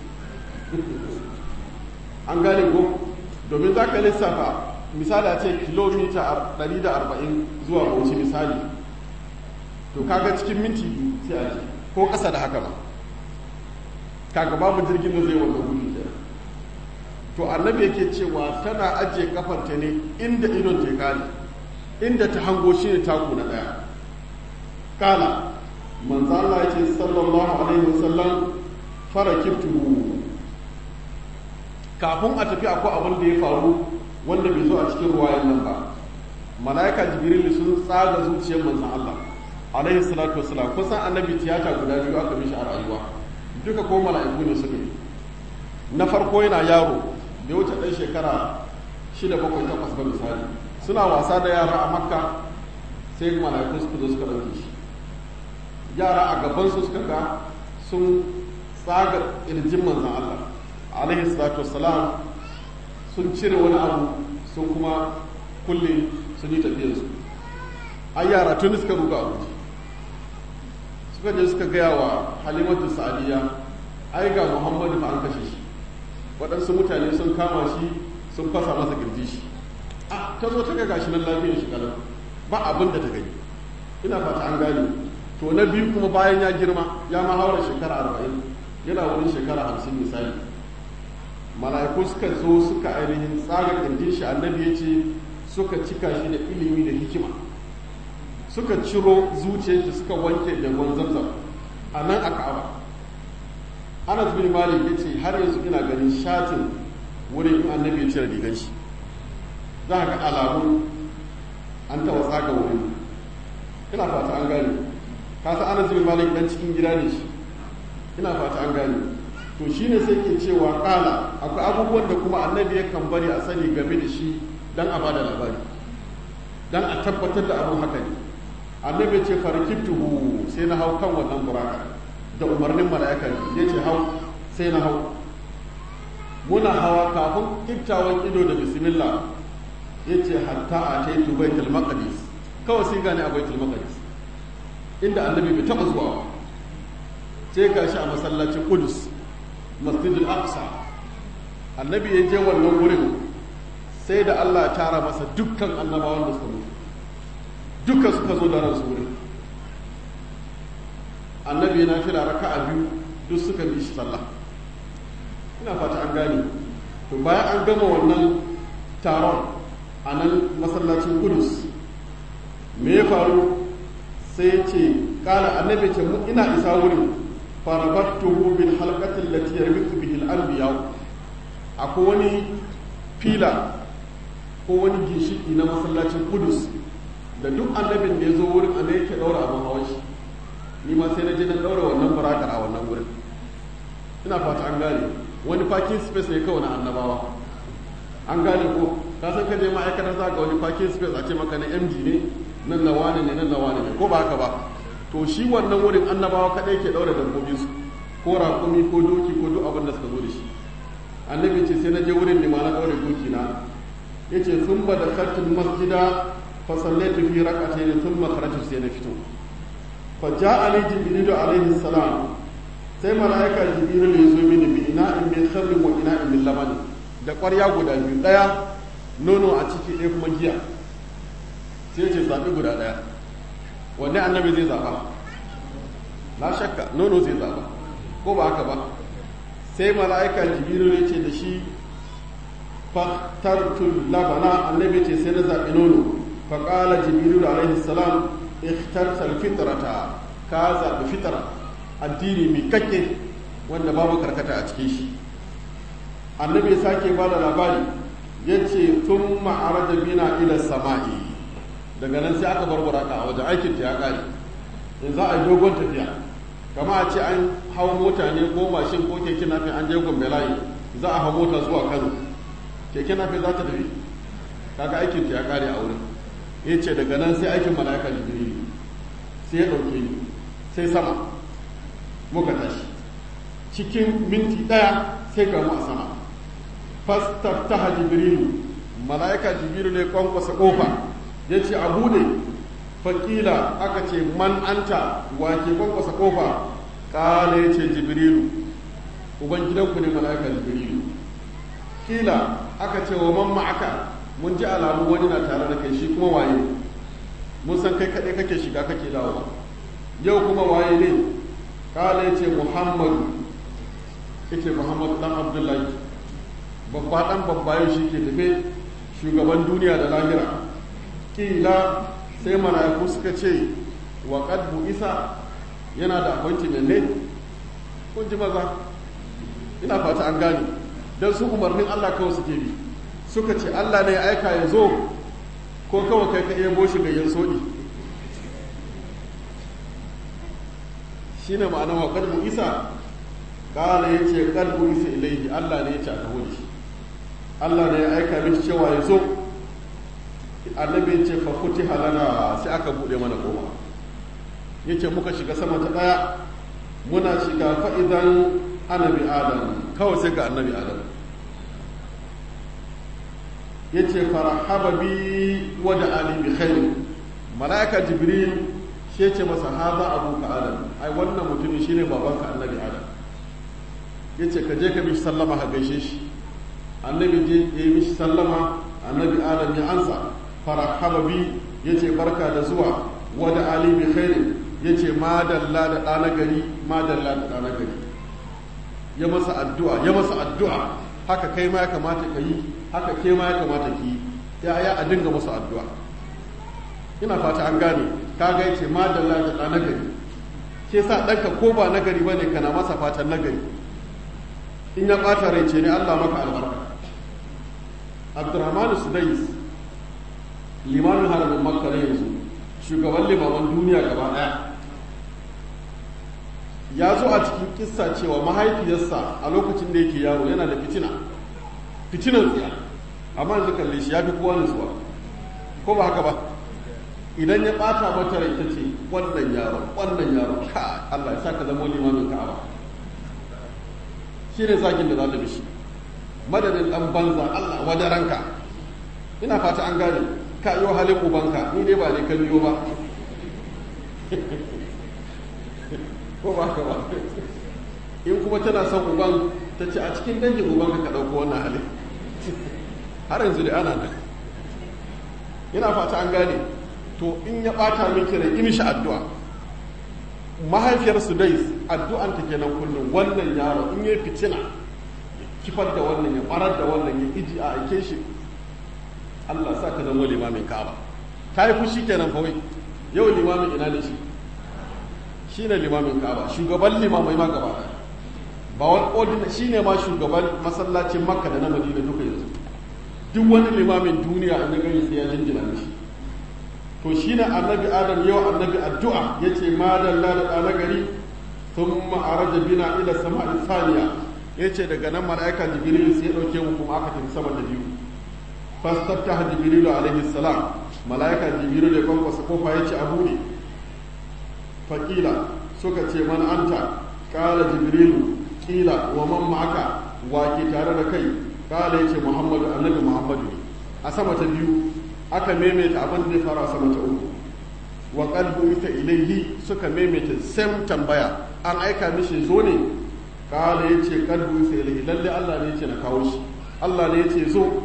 an gane ko domin za ka lissafa misali a ce kilomita 140 zuwa bauchi misali to kaga cikin minti biyu sai a ko ƙasa da haka ba kaga babu jirgin da zai wanda gudu da to annabi yake cewa tana ajiye kafanta ne inda idon ta kare inda ta hango shi ne taku na daya kala manzo Allah yake sallallahu alaihi wasallam farakibtu kafin a tafi akwai abin da ya faru wanda bai zo a cikin ruwayan nan ba malaika jibril sun tsaga zuciyar manzon Allah alaihi salatu wassalam kusan annabi tiyata guda biyu aka mishi a rayuwa duka ko mala'iku ne suka yi na farko yana yaro da wuce ɗan shekara shida bakwai takwas ba misali suna wasa da yara a makka sai mala'iku suka zo suka ɗauke shi yara a gabansu suka ga sun tsaga ƙirjin manzan Allah alaihi salatu wassalam sun cire wani abu sun kuma kulle sun yi tafiyarsu ai yara tun suka ruga a wuce suka je suka gaya wa halimatu sa'adiyya ai ga muhammadu fa an kashe shi waɗansu mutane sun kama shi sun fasa masa kirji shi a ta zo ta ga gashi nan lafiyar shi kalau ba abin da ta gani ina fata an gane to na biyu kuma bayan ya girma ya ma haura shekara arba'in yana wurin shekara hamsin misali mala'iku suka zo suka ainihin tsaga kirjin shi annabi ya ce suka cika shi da ilimi da hikima suka ciro zuciyar shi suka wanke da ruwan zamzam a nan a ka'aba anas bin malik ya ce har yanzu ina ganin shatin wurin in annabi ya cire rigan shi za ka ga alamun an taɓa tsaga wurin ina fata an gane kasa anas bin malik dan cikin gida ne shi ina fata an gane to shine sai ke cewa kala akwai abubuwan da kuma annabi yakan bari a sani game da shi dan a bada labari dan a tabbatar da abin haka ne annabi ce farkituhu sai na hau kan wannan buraka da umarnin mala'ika ya ce hau sai na hau muna hawa kafin kiftawan ido da bismillah ya ce hatta a taitu baitul maqdis kawai sai gane a baitul maqdis inda annabi bai taba zuwa sai gashi a masallacin Qudus Masjidul Aqsa annabi ya je wannan wurin sai da Allah ya tara masa dukkan annabawan da suka mutu duka suka zo da ransu wurin annabi yana fila raka'a biyu duk suka bi shi sallah ina fata an gane to bayan an gama wannan taron a nan masallacin Qudus me ya faru sai ya ce kala annabi ce mu ina isa wurin farabattuhu bil halqati allati yarbitu bihi al anbiya akwai wani fila ko wani ginshiki na masallacin Qudus da duk annabin da ya zo wurin annabi yake daura abin hawan shi ni ma sai na je na daura wannan burakar a wannan wurin ina fata an gane wani parking space ne kawai na annabawa an gane ko ka san ka je ma'aikatar za ga wani parking space a ce maka na MD ne nan na wane ne nan na wane ne ko ba haka ba to shi wannan wurin annabawa kadai ke daura dabbobin su ko raƙumi ko doki ko duk abin da suka zo da shi annabi ce sai na je wurin ne ma na daure doki na yace sun ba da khartul masjida fa sallaitu fi rak'atayn thumma kharajtu sai na fito fa ja'ani jibril alaihi salam sai malaika jibril ya zo mini bi ina'in min khamrin wa ina'in min laban da ƙwarya guda biyu ɗaya nono a ciki ɗaya kuma giya sai ce zaɓi guda ɗaya wanne annabi zai zaɓa la shakka nono zai zaɓa ko ba haka ba sai mala'ika jibiru ya ce da shi faktartul labana annabi ce sai na zaɓi nono faƙala jibiru alaihi salam ikhtartal fitrata ka zaɓi fitara addini mai kakke wanda babu karkata a cikin shi annabi ya sake ba da labari ya ce tun ma'ara da bina ila sama'i daga nan sai aka barbara ka a wajen aikin ta ya kare in za a yi dogon tafiya kama a ce an hau mota ne ko mashin ko keke nafi an je gombe layi za a hau mota zuwa kano keke nafi za ta tafi kaga aikin ta ya kare a wurin ya ce daga nan sai aikin mala'ika jibril sai ya ɗauke ni sai sama muka tashi cikin minti ɗaya sai ga mu a sama fastaftaha jibrilu mala'ika jibrilu ne kwankwasa kofa ya ce a bude fakila aka ce man anta wa ke kwankwasa kofa kala ya ce jibrilu ubangidanku ne mala'ika jibrilu kila aka ce wa man ma'aka mun ji alamu wani na tare da kai shi kuma waye mun san kai kaɗai kake shiga kake dawowa yau kuma waye ne kala ya ce muhammadu ya ce muhammadu dan abdullahi babba dan babba yau shi ke tafe shugaban duniya da lahira kila sai mala'iku suka ce wa qadbu isa yana da appointment ne kun ji maza ina fata an gane dan su umarnin Allah kawai suke bi suka ce Allah ne ya aika ya zo ko kawai kai ka ebo shi gayyan sodi shine ma'anar wa qadbu isa kala yace qadbu isa ilaihi Allah ne ya ce a taho da shi Allah ne ya aika mishi cewa ya zo annabi ce fa kuti halana sai aka bude mana kofa yace muka shiga sama ta daya muna shiga fa idan annabi adam kawai sai ga annabi adam yace farahaba bi wa da ali bi khair malaika jibril shi yace masa haza abuka adam ai wannan mutumin shine babanka annabi adam yace ka je ka bi sallama ka gaishe shi annabi je ya yi mishi sallama annabi adam ya ansa farahaba bi ya ce barka da zuwa wada ali bi khairin ya ce madalla da ɗana gari madalla da ɗana gari ya masa addu'a ya masa addu'a haka kai ma ya kamata ka yi haka ke ma ya kamata ki yi ya ya a dinga masa addu'a ina fata an gane ka ga yace madalla da ɗana gari ke sa ɗanka ko ba nagari ba ne kana masa fatan nagari in ya ɓata rai ce ne allah maka albarka abdurrahmanu sudais limamin haramin makka na yanzu shugaban limaman duniya gaba ɗaya ya zo a cikin kissa cewa mahaifiyarsa a lokacin da yake yaro yana da fitina fitinan tsiya amma yanzu kalle shi ya fi kowa nutsuwa ko ba haka ba idan ya ɓata mata rai ta ce wannan yaro wannan yaro ka Allah ya sa ka zama limamin ka'aba shi ne zagin da za ta bishi madadin ɗan banza Allah wadaranka ina fata an gane ka yi halin ubanka ni dai ba ne kan yiwu ba ko ba ka ba in kuma tana son uban ta ce a cikin dangin ubanka ka ɗauko wannan halin har yanzu da ana nan ina fata an gane to in ya ɓata min kira in shi addu'a mahaifiyar su dai addu'anta kenan kullum wannan yaro in ya fitina kifar da wannan ya barar da wannan ya iji a aike shi Allah sa ka zama limamin Ka'aba ta yi fushi kenan fa wai yau limamin ina ne shi shine limamin Ka'aba shugaban limamai ma gaba ɗaya ba wani ordina shine ma shugaban masallacin Makka da na Madina duka yanzu duk wani limamin duniya an gani sai ya jinjina mishi to shine annabi Adam yau annabi addu'a yace ma dalla da ɗana gari thumma araja bina ila sama'i thaniya yace daga nan mala'ika jibril sai ya dauke mu kuma aka tafi sama da biyu fastaftaha jibrilu alaihi salam malaika jibrilu da kwankwasa kofa ya ce a buɗe faƙila suka ce man anta ƙala jibrilu ƙila wa man ma'aka wa ke tare da kai ƙala ya ce muhammadu annabi muhammadu a sama ta biyu aka maimaita abin da ya fara sama ta uku wa qalbu ita ilaihi suka maimaita sam tambaya an aika mishi zo ne ƙala ya ce qalbu ita ilaihi lalle Allah ne ya ce na kawo shi Allah ne ya ce zo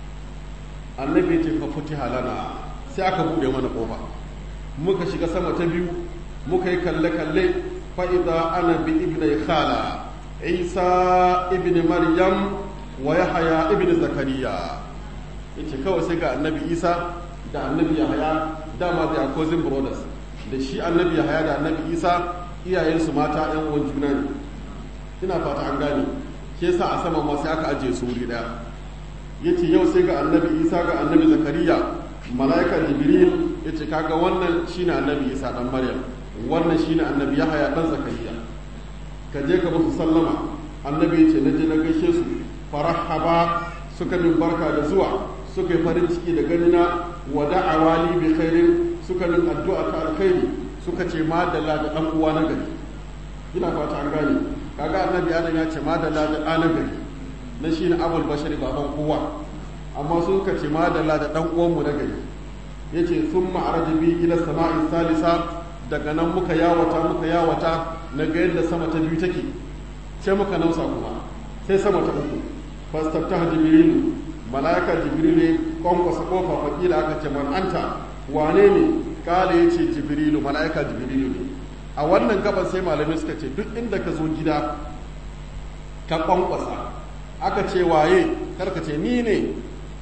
annabi ce fa futiha lana sai aka bude mana kofa muka shiga sama ta biyu muka yi kalle kalle fa idza ana bi ibni khala isa ibn maryam wa yahya ibn zakariya yace kawai sai ga annabi isa da annabi yahya dama da cousin brothers da shi annabi yahya da annabi isa iyayensu mata yan uwan juna ne ina fata an gane ke sa a sama ma sai aka ajiye su wuri daya ya ce yau sai ga annabi isa ga annabi zakariya mala'ika jibril ya ce kaga wannan shine annabi isa dan maryam wannan shine annabi yahaya dan zakariya ka je ka musu sallama annabi ya ce na je na gaishe su farahaba suka min barka da zuwa suka yi farin ciki da ganina wa da'awa li bi khairin suka min addu'a ta alkhairi suka ce madalla da dan uwa na gari ina fata an gane kaga annabi adam ya ce madalla da ɗa na gari na shi ne abul bashari baban kowa amma sun ka ce madalla da ɗan uwanmu na gari ya ce sun ma'araja bi ila sama'i salisa daga nan muka yawata muka yawata na ga yadda sama ta biyu take sai muka nausa kuma sai sama ta uku fastafta jibrilu mala'ika jibrilu ne kwankwasa kofa fakila aka ce man anta wane ne kala ya ce jibrilu mala'ika jibrilu ne a wannan gaban sai malamai suka ce duk inda ka zo gida ka kwankwasa aka ce waye karka ce ni ne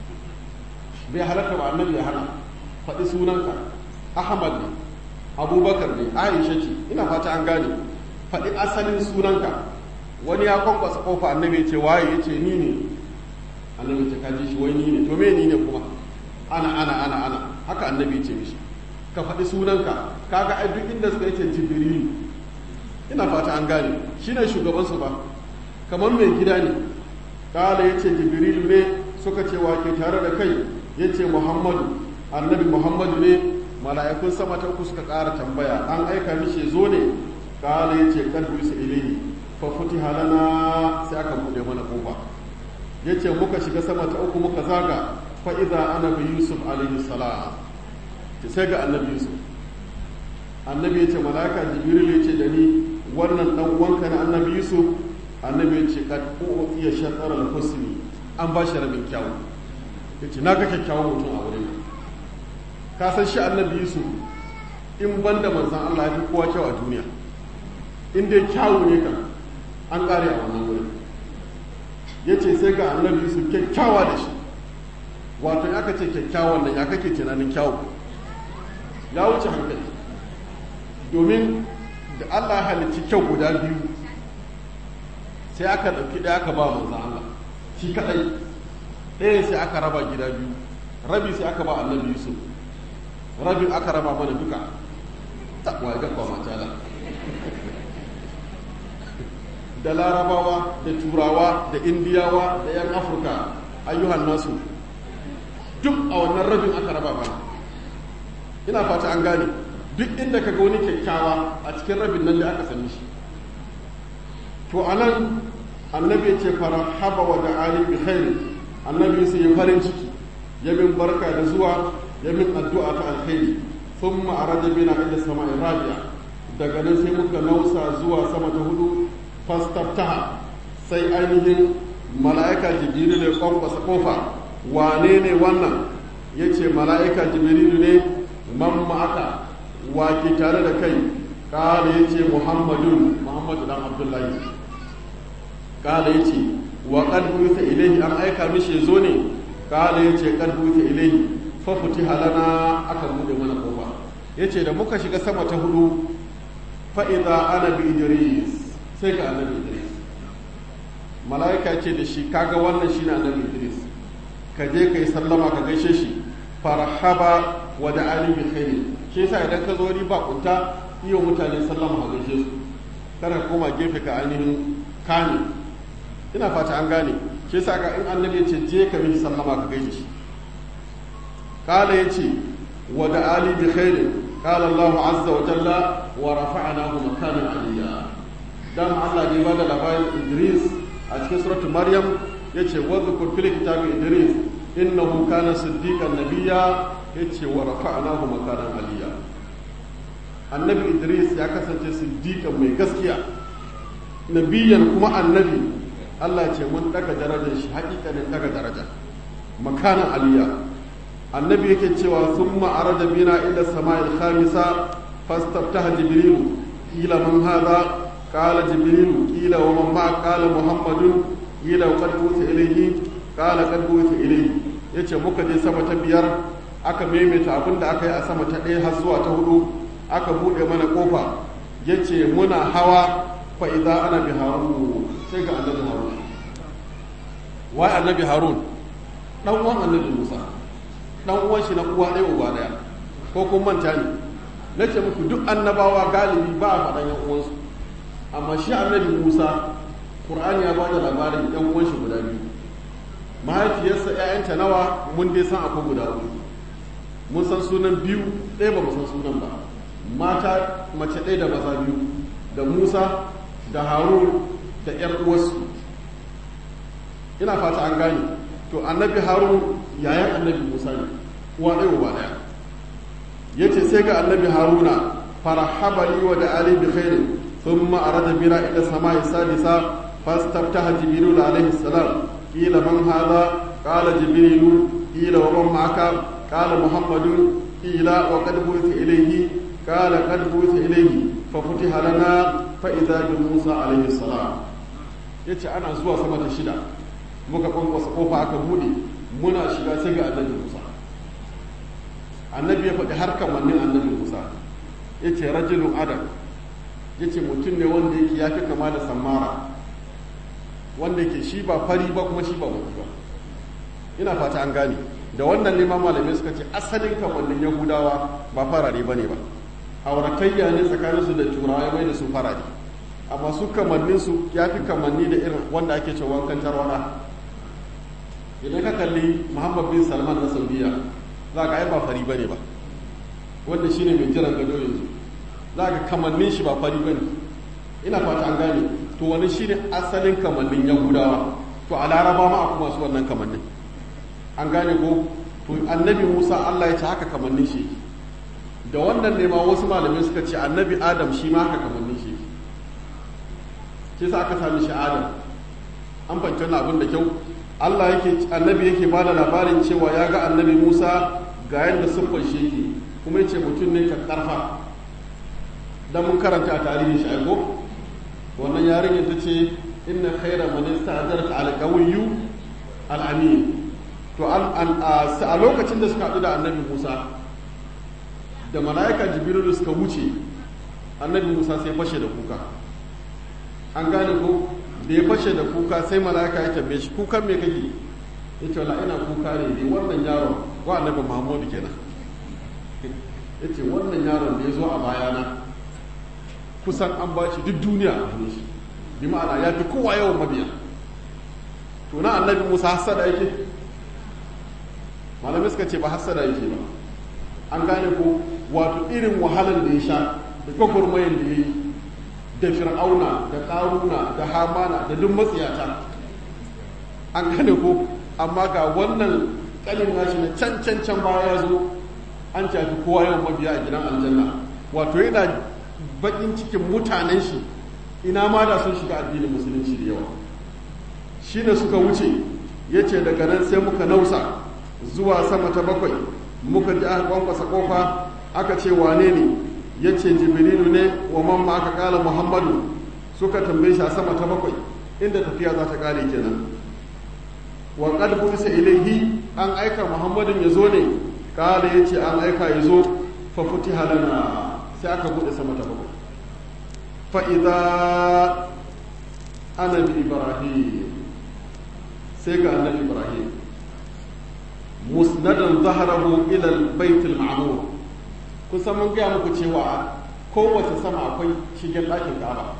bai halarta ba annabi ya hana faɗi sunanka ahmad ne abubakar ne aisha ce ina fata an gane faɗi asalin sunanka wani ya kwankwasa kofa annabi ya ce waye ya ce ni ne annabi ce kaji shi wai ni ne to me ni ne kuma ana ana ana ana haka annabi ya ce mishi ka faɗi sunanka kaga ai duk inda suka yace jibrilu ina fata an gane shine shugaban su ba kamar mai gida ne kala yace jibrilu ne suka ce wa ke tare da kai yace muhammadu annabi muhammadu ne mala'ikun sama ta uku suka ƙara tambaya an aika mishi zo ne kala yace kalbu su ilayhi fa futiha lana sai aka bude mana kofa yace muka shiga sama ta uku muka zaga fa idza ana bi yusuf alaihi salam sai ga annabi yusuf annabi ya ce malaka jibril ya ce da ni wannan dan uwanka na annabi yusuf annabi ya ce kad iya shatar al-husni an ba shi rabin kyawu ya ce na ga kyakkyawan mutum a wurin ka san shi annabi yusuf in ban da manzan Allah ya fi kowa kyau a duniya in dai kyawu ne kan an ƙare a wannan wurin ya ce sai ga annabi yusuf kyakkyawa da shi wato ya aka ce kyakkyawan nan ya kake tunanin kyawu ya wuce hankali domin da Allah ya halicci kyau guda biyu sai aka ɗauki ɗaya aka ba manzan Allah shi kaɗai ɗaya sai aka raba gida biyu rabi sai aka ba annabi yusuf rabin aka raba mana duka takwa ga kwa matala da larabawa da turawa da indiyawa da yan afirka ayyuhan nasu duk a wannan rabin aka raba mana ina fata an gane duk inda ka ga wani kyakkyawa a cikin rabin nan da aka sami shi to anan annabi ya ce fara haba wa da ali bi khairi annabi sai ya farin ciki ya min barka da zuwa ya min addu'a ta alkhairi thumma arada bina ila sama'i rabi'a daga nan sai muka nausa zuwa sama ta hudu fastaftaha sai ainihin mala'ika jibrilu ne kwankwasa kofa wane ne wannan yace mala'ika jibrilu ne man ma'aka wa ke tare da kai kala yace muhammadun muhammadu dan abdullahi kala yace wa qad buitha ilayhi an aika mishi zo ne kala yace qad buitha ilayhi fa futiha lana aka bude mana kofa yace da muka shiga sama ta hudu fa idza ana bi idris sai ga annabi idris malaika ce da shi kaga wannan shine annabi idris ka je kai sallama ka gaishe shi farhaba wa da ali bi khairi shi yasa idan ka zo ni ba kunta iyo mutane sallama ka gaishe su kada ka koma gefe ka ainihin kame ina fata an gane shi yasa ga in annabi ya ce je ka mishi sallama ka gaishe shi kala ya ce wa da ali bi khairin kala Allah azza wa jalla wa rafa'nahu makanan aliyya dan Allah ne ba da labarin Idris a cikin suratu Maryam yace wa dhkur fil kitabi Idris innahu kana siddiqan nabiyya yace wa rafa'nahu makanan aliyya annabi Idris ya kasance siddiqan mai gaskiya nabiyan kuma annabi Allah ce mun daga darajar shi hakikanin daga daraja makanan aliyya annabi yake cewa sun ma'arada bina ila sama'il khamisa fastaftaha jibrilu kila man hadha qala jibrilu kila wa man ma qala muhammadun kila wa qad buta ilayhi qala qad buta ilayhi yace muka je sama ta biyar aka maimaita abin da aka yi a sama ta ɗaya har zuwa ta hudu aka buɗe mana kofa yace muna hawa fa idza ana bi harun sai ga annabi harun wai annabi harun dan uwan annabi musa dan uwan shi na uwa ɗaya uba ɗaya ko kun manta ne na ce muku duk annabawa galibi ba a faɗan yan uwansu amma shi annabi musa qur'ani ya bada labarin yan uwan shi guda biyu mahaifiyarsa ƴaƴanta nawa mun dai san akwai guda uku mun san sunan biyu ɗaya ba mu san sunan ba mata mace ɗaya da maza biyu da musa da harun da ƴar uwarsu ina fata an gane to annabi harun yayan annabi musa ne uwa ɗaya uba ɗaya ya ce sai ga annabi haruna farhaba li wa da ali bi khairin thumma arada bina ila samai sadisa fastaftaha jibril alayhi salam qila man hadha qala jibril qila wa man ma'aka qala muhammadun qila wa qad bu'itha ilayhi qala qad bu'itha ilayhi fa futiha lana fa idha bi musa alayhi salam yace ana zuwa sama ta shida muka kwankwasa kofa aka bude muna shiga sai ga annabi musa annabi ya faɗi har kamannin annabi musa ya ce rajulun adam ya ce mutum ne wanda yake ya fi kama da sammara wanda yake shi ba fari ba kuma shi ba mutu ba ina fata an gane da wannan ne ma malamai suka ce asalin kamannin yahudawa ba farare ba ne ba auratayya ne tsakaninsu da turawa ya mai da su farare amma su kamanninsu ya fi kamanni da irin wanda ake ce wankan tarwada idan ka kalli muhammad bin salman na saudiya za ka ai ba fari bane ba wanda shine mai jiran gado yanzu za ka kamannin shi ba fari bane ina fata an gane to wani shine asalin kamannin yahudawa to a laraba ma akwai masu wannan kamannin an gane ko to annabi musa allah ya ce haka kamannin shi da wannan ne ma wasu malamai suka ce annabi adam shi ma haka kamannin shi shi sa aka sami shi adam an fahimci wannan abin da kyau Allah yake annabi yake ba da labarin cewa ya ga annabi Musa ga yadda siffar shi yake kuma yace mutum ne karfa dan mun karanta a tarihin shi aiko wannan yarinyar ta ce inna khaira man ista'jaraka al-qawiyyu al-amin to a lokacin da suka haɗu da annabi Musa da mala'ika jibrilu suka wuce annabi Musa sai fashe da kuka an gane ko da ya fashe da kuka sai mala'ika ya tambaye shi kukan me kake yace wala ina kuka ne dai wannan yaron wa annabi Muhammadu kenan yace wannan yaron da ya zo a bayana kusan an ba shi duk duniya a hannun shi bi ma'ana ya fi kowa yawan mabiya to na annabi Musa hasada yake malamai suka ce ba hasada yake ba an gane ko wato irin wahalar da ya sha da gwagwarmayan da ya yi da fir'auna da ƙaruna da hamana da duk matsiyata an gane ko amma ga wannan ƙalin nashi na can can can baya ya zo an cafi kowa yawan mabiya a gidan aljanna wato yana baƙin cikin mutanen shi ina ma da sun shiga addinin musulunci da yawa shi ne suka wuce ya ce daga nan sai muka nausa zuwa sama ta bakwai muka ji aka kwankwasa kofa aka ce wane ne ya ce jibrilu ne wa mamma aka kala muhammadu suka tambaye shi a sama ta bakwai inda tafiya za ta kare kenan wa qad buisa ilaihi an aika muhammadin ya zo ne kala ya ce an aika ya zo fa futiha lana sai aka bude sama ta bakwai fa idza ana bi ibrahim sai ga annabi ibrahim musnadan zaharahu ila al-bait al-ma'mur kusan mun gaya muku cewa kowace sama akwai shigen ɗakin Ka'aba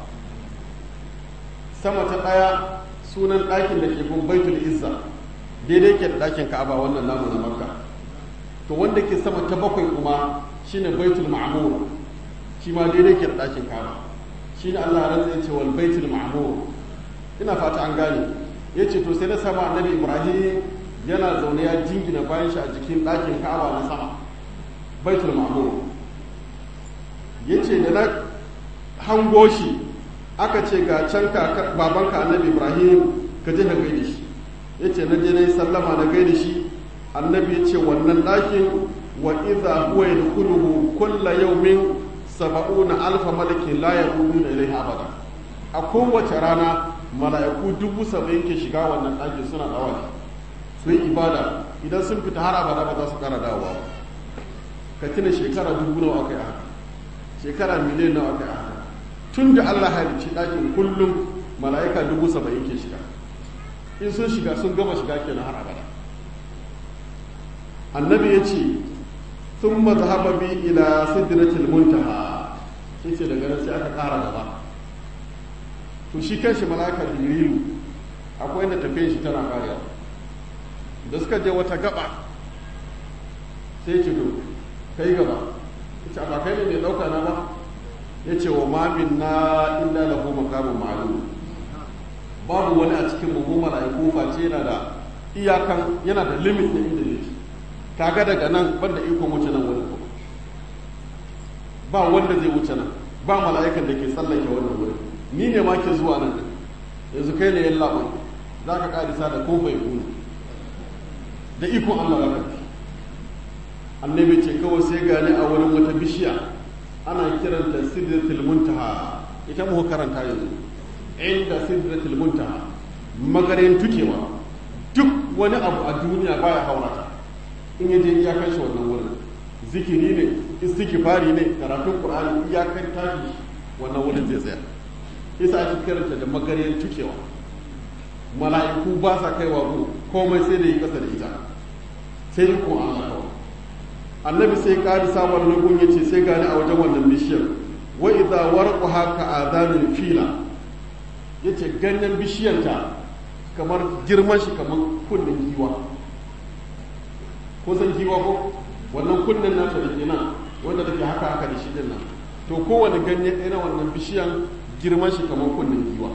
sama ta ɗaya sunan ɗakin da ke gun baitul izza daidai ke da ɗakin Ka'aba wannan namu na Makka to wanda ke sama ta bakwai kuma shine baitul ma'mur shi ma daidai ke da ɗakin Ka'aba shine Allah ya rantsa ce wal baitul ma'mur ina fata an gane yace to sai na sama annabi Ibrahim yana zaune ya jingina bayan shi a jikin ɗakin ka'aba na sama baitul ma'mur yace da na hango shi aka ce ga can babanka annabi ibrahim ka je ka gaida shi yace na je na yi sallama na gaida shi annabi ya ce wannan ɗakin wa idza huwa yadkhuluhu kulla yawmin saba'una alfa malakin la yaquluna ilayhi abada a kowace rana mala'iku dubu saba'in ke shiga wannan ɗakin suna dawafi su yi ibada idan sun fita har abada ba za su kara dawowa ka tuna shekara dubu nawa aka yi haka shekara miliyan nawa aka yi haka tun da allah halicci ɗakin kullum mala'ika dubu saba'in ke shiga in sun shiga sun gama shiga kenan har abada annabi ya ce sun mazhaba bi ila sidratil muntaha shi ce daga nan sai aka kara gaba to shi kanshi mala'ika jibrilu akwai inda tafiyan shi tana karewa da suka je wata gaba sai ce to kai gaba ita ba kai ne mai dauka na ba ya ce wa mamin na inda lahu makamun ma'lum babu wani a cikin mu mala'iku face yana da iyakan yana da limit na inda yake kaga daga nan banda ikon wuce nan wani ba wanda zai wuce nan ba mala'ikan da ke tsallake wannan wurin ni ne ma ke zuwa nan yanzu kai ne yan labai za ka karisa da ko bai kuna da ikon Allah zaka fi annabi ce kawai sai gani a wurin wata bishiya ana kiranta sidratul muntaha ita mu karanta yanzu inda sidratul muntaha magarin tukewa duk wani abu a duniya baya haurata in ya je iyakar shi wannan wurin zikiri ne istighfari ne karatun qur'ani iyakar tashi wannan wurin zai tsaya yasa ake kiranta da magarin tukewa mala'iku ba sa kaiwa gu komai sai da yi kasa da ita sai yi kuma Allah kawai annabi sai ƙari samun nugun ya ce sai gani a wajen wannan bishiyar wa idza warqu haka adanul fila yace ganyen bishiyanta kamar girman shi kamar kunnen giwa ko san giwa ko wannan kunnen nata da ke nan wanda take haka haka da shi din nan to kowane ganye ɗaya na wannan bishiyan girman shi kamar kunnen giwa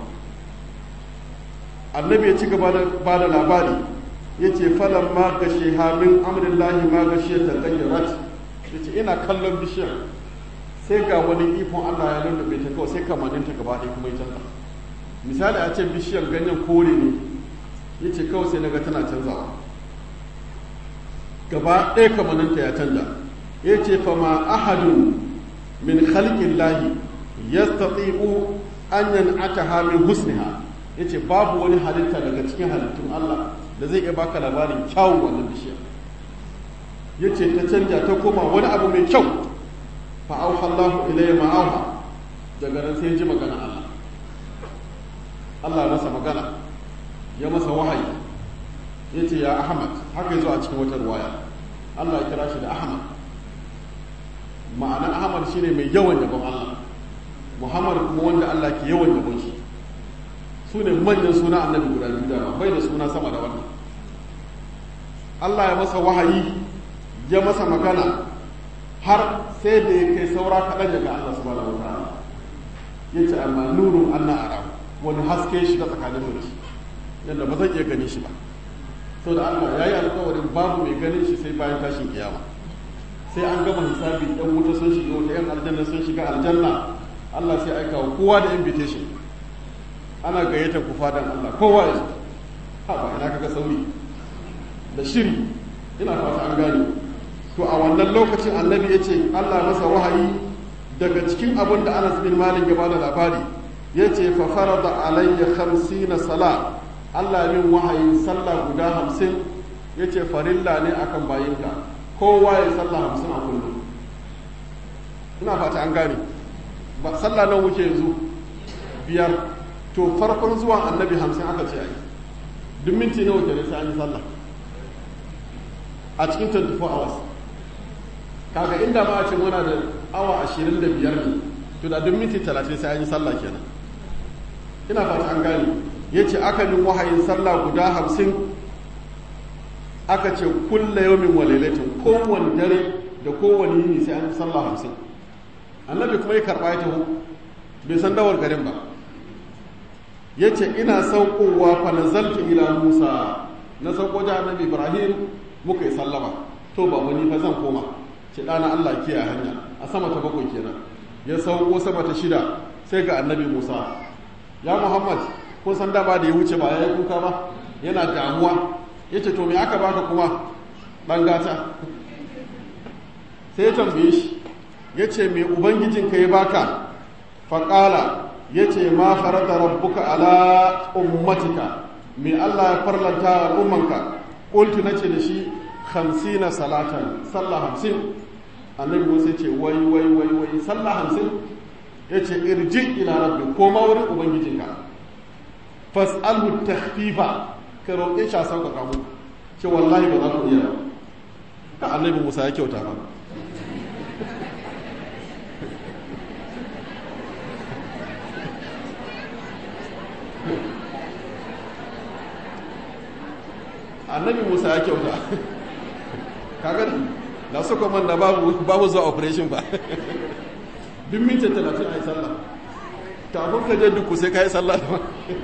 annabi ya ci gaba da ba da labari ya ce falon ma gashe hamin amurillahi ma gashe ta gayyarat ya ce ina kallon bishiyar sai ga wani ikon allah ya lullube ta kawai sai kamanin ta gaba ɗaya kuma ya canza misali a ce bishiyar ganyen kore ne ya ce kawai sai naga tana canzawa gaba ɗaya kamaninta ya canja ya ce fa ma ahadun min khalqin lahi yastati'u an yan'ataha min husniha yace babu wani halitta daga cikin halittun Allah da zai iya baka labarin kyawun wannan bishiyar yace ta canja ta koma wani abu mai kyau fa auha Allahu ilayya ma auha daga nan sai ji magana Allah Allah masa magana ya masa wahayi yace ya Ahmad haka yazo a cikin wata ruwaya Allah ya kira shi da Ahmad ma'ana Ahmad shine mai yawan yabon Allah Muhammad kuma wanda Allah ke yawan yabon shi su ne manyan suna annabi guda biyu da bai da suna sama da wannan Allah ya masa wahayi ya masa magana har sai da ya kai saura kaɗan daga Allah subhanahu wa ta'ala ya ce amma nurun anna ara wani haske shi ta tsakanin mu shi yadda ba zan iya ganin shi ba so da Allah ya yi alkawarin babu mai ganin shi sai bayan tashin kiyama sai an gama hisabi ɗan wuta sun shiga wata yan aljanna sun shiga aljanna Allah sai aika wa kowa da invitation ana gayyatar ku fadan Allah kowa ya zo ha ba ina kaga sauri da shiri ina fata an gane to a wannan lokacin annabi ya ce Allah masa wahayi daga cikin abin da Anas bin Malik ya bada labari ya ce fa farada alayya khamsina sala Allah min wahayin sallah guda hamsin ya ce farilla ne akan bayinka kowa ya sallah hamsin a kullum ina fata an gane ba sallah nan muke yanzu biyar to farkon zuwan annabi hamsin aka ce ai duk minti nawa kenan sai an yi sallah a cikin 24 hours kaga inda ma a ce muna da awa 25 ne to da duk minti 30 sai an yi sallah kenan ina fata an gane yace akalin wahayin sallah guda hamsin aka ce kulla yawmin wa lailatin kowanne dare da kowanne yini sai an yi sallah hamsin annabi kuma ya karba ya taho bai san dawar garin ba ya ce ina saukowa fa nazaltu ila musa na sauko da annabi ibrahim muka yi sallama to ba wani fa zan koma ce ɗana allah ke a hanya a sama ta bakwai kenan ya sauko sama ta shida sai ga annabi musa ya muhammad kun san dama da ya wuce ba ya yi kuka ba yana damuwa ya ce to me aka baka kuma ɗan gata sai ya tambaye shi ya ce me ubangijinka ya baka faƙala ya ce ma farata rabbuka ala ummatika me Allah ya farlanta al'ummanka ƙultu na ce da shi hamsina salatan sallah hamsin annabi musa ce wai wai wai wai sallah hamsin ya ce irji ila rabbi koma wurin ubangijinka fas'alhu tahfifa ka roƙe shi a sauƙaƙa mu ce wallahi ba za ku iya ka annabi musa ya kyauta ba annabi musa ya kyauta kaga da suka man da babu babu zuwa operation ba duk minti talatin a yi sallah kafin ka je duk sai ka yi sallah da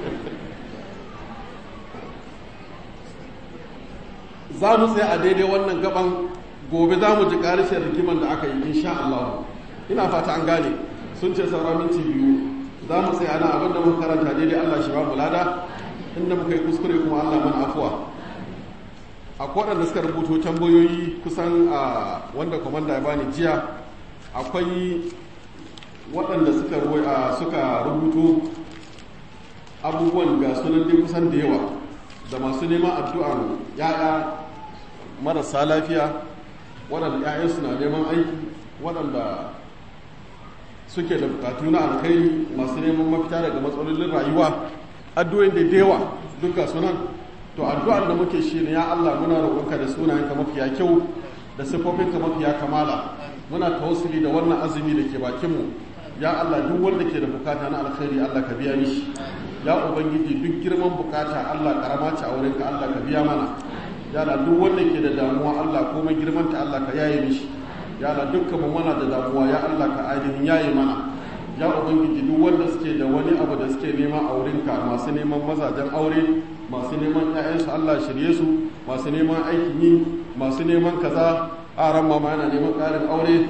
za mu tsaye a daidai wannan gaban gobe za mu ji ƙarshen rigiman da aka yi insha Allah ina fata an gane sun ce saura minti biyu za mu tsaye ana abin da muka karanta daidai Allah shi ba mu lada inda muka yi kuskure kuma Allah mana afuwa akwai waɗanda suka rubuto tambayoyi kusan a wanda kwamanda ya bani jiya akwai waɗanda suka suka rubuto abubuwan ga sunan dai kusan da yawa da masu neman addu'an ya'ya marasa lafiya waɗanda ‘ya'yansu na neman aiki waɗanda suke da bukatu na alkhairi masu neman mafita daga matsalolin rayuwa addu'o'in da yawa duka sunan to addu'ar da muke shi ne ya Allah muna roƙonka da sunayenka mafiya kyau da siffofinka mafiya kamala muna tawassuli da wannan azumi da ke bakinmu ya Allah duk wanda ke da bukata na alkhairi Allah ka biya mishi ya ubangiji duk girman bukata Allah karama ce a wurinka Allah ka biya mana ya Allah duk wanda ke da damuwa Allah komai girman ta Allah ka yaye mishi ya Allah dukkan mu muna da damuwa ya Allah ka ainihin yaye mana ya ubangiji duk wanda suke da wani abu da suke nema a wurinka masu neman mazajen aure masu neman ƴaƴansu Allah shirye su masu neman aikin yi masu neman kaza a ran mama yana neman ƙarin aure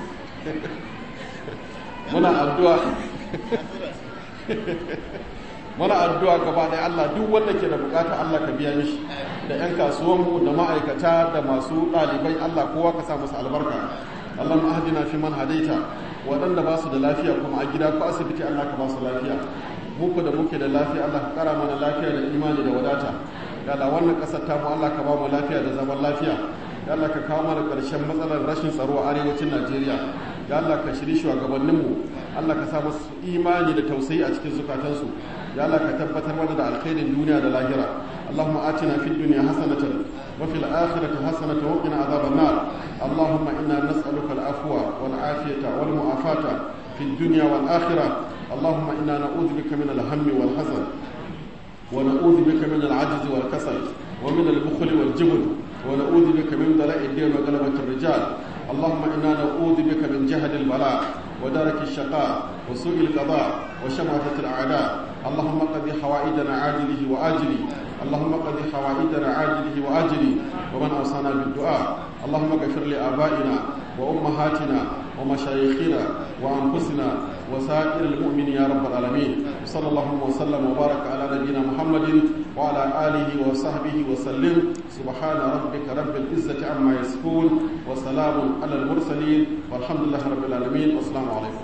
muna addu'a wani addu'a gaba ɗaya Allah duk wanda ke da bukata Allah ka biya mishi da 'yan kasuwanmu da ma'aikata da masu ɗalibai Allah kowa ka sa musu albarka Allah ma'adina fi man hadaita waɗanda ba su da lafiya kuma a gida ko asibiti Allah ka ba su lafiya muku da muke da lafiya Allah ka kara mana lafiya da imani da wadata ya Allah wannan ƙasar tamu Allah ka ba mu lafiya da zaman lafiya ya Allah ka kawo mana ƙarshen matsalar rashin tsaro a arewacin Najeriya ya Allah ka shiri shugabanninmu Allah ka sa musu imani da tausayi a cikin zukatansu ya Allah ka tabbatar mana da alkhairin duniya da lahira Allahumma atina fid dunya hasanatan wa fil akhirati hasanatan wa qina adhaban nar Allahumma inna nas'aluka al-afwa wal afiyata wal mu'afata fid dunya wal akhirah Allahumma inna na'udhu bika min al-hammi wal hazan wa na'udhu bika min al-'ajzi wal kasal wa min al-bukhli wal jubn wa na'udhu bika min dala'i ad-din wa ghalabati ar-rijal اللهم إنا نعوذ بك من جهد البلاء ودرك الشقاء وسوء القضاء وشماتة الأعداء اللهم قد حوائجنا عاجله وآجله اللهم قد حوائجنا عاجله وآجله ومن أوصانا بالدعاء اللهم اغفر لآبائنا وأمهاتنا ومشايخنا وأنفسنا وسائر المؤمنين يا رب العالمين صلى الله وسلم وبارك على نبينا محمد وعلى آله وصحبه وسلم سبحان ربك رب العزة عما يصفون وسلام على المرسلين والحمد لله رب العالمين والسلام عليكم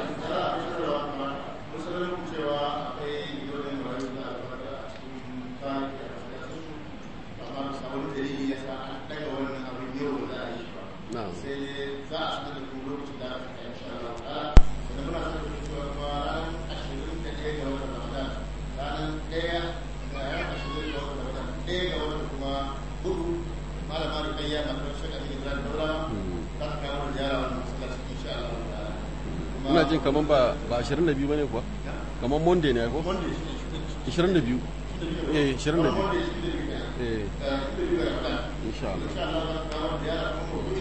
نعم ina jin kamar ba ba 22 bane kuwa kamar monday ne ko 22 eh 22 eh insha Allah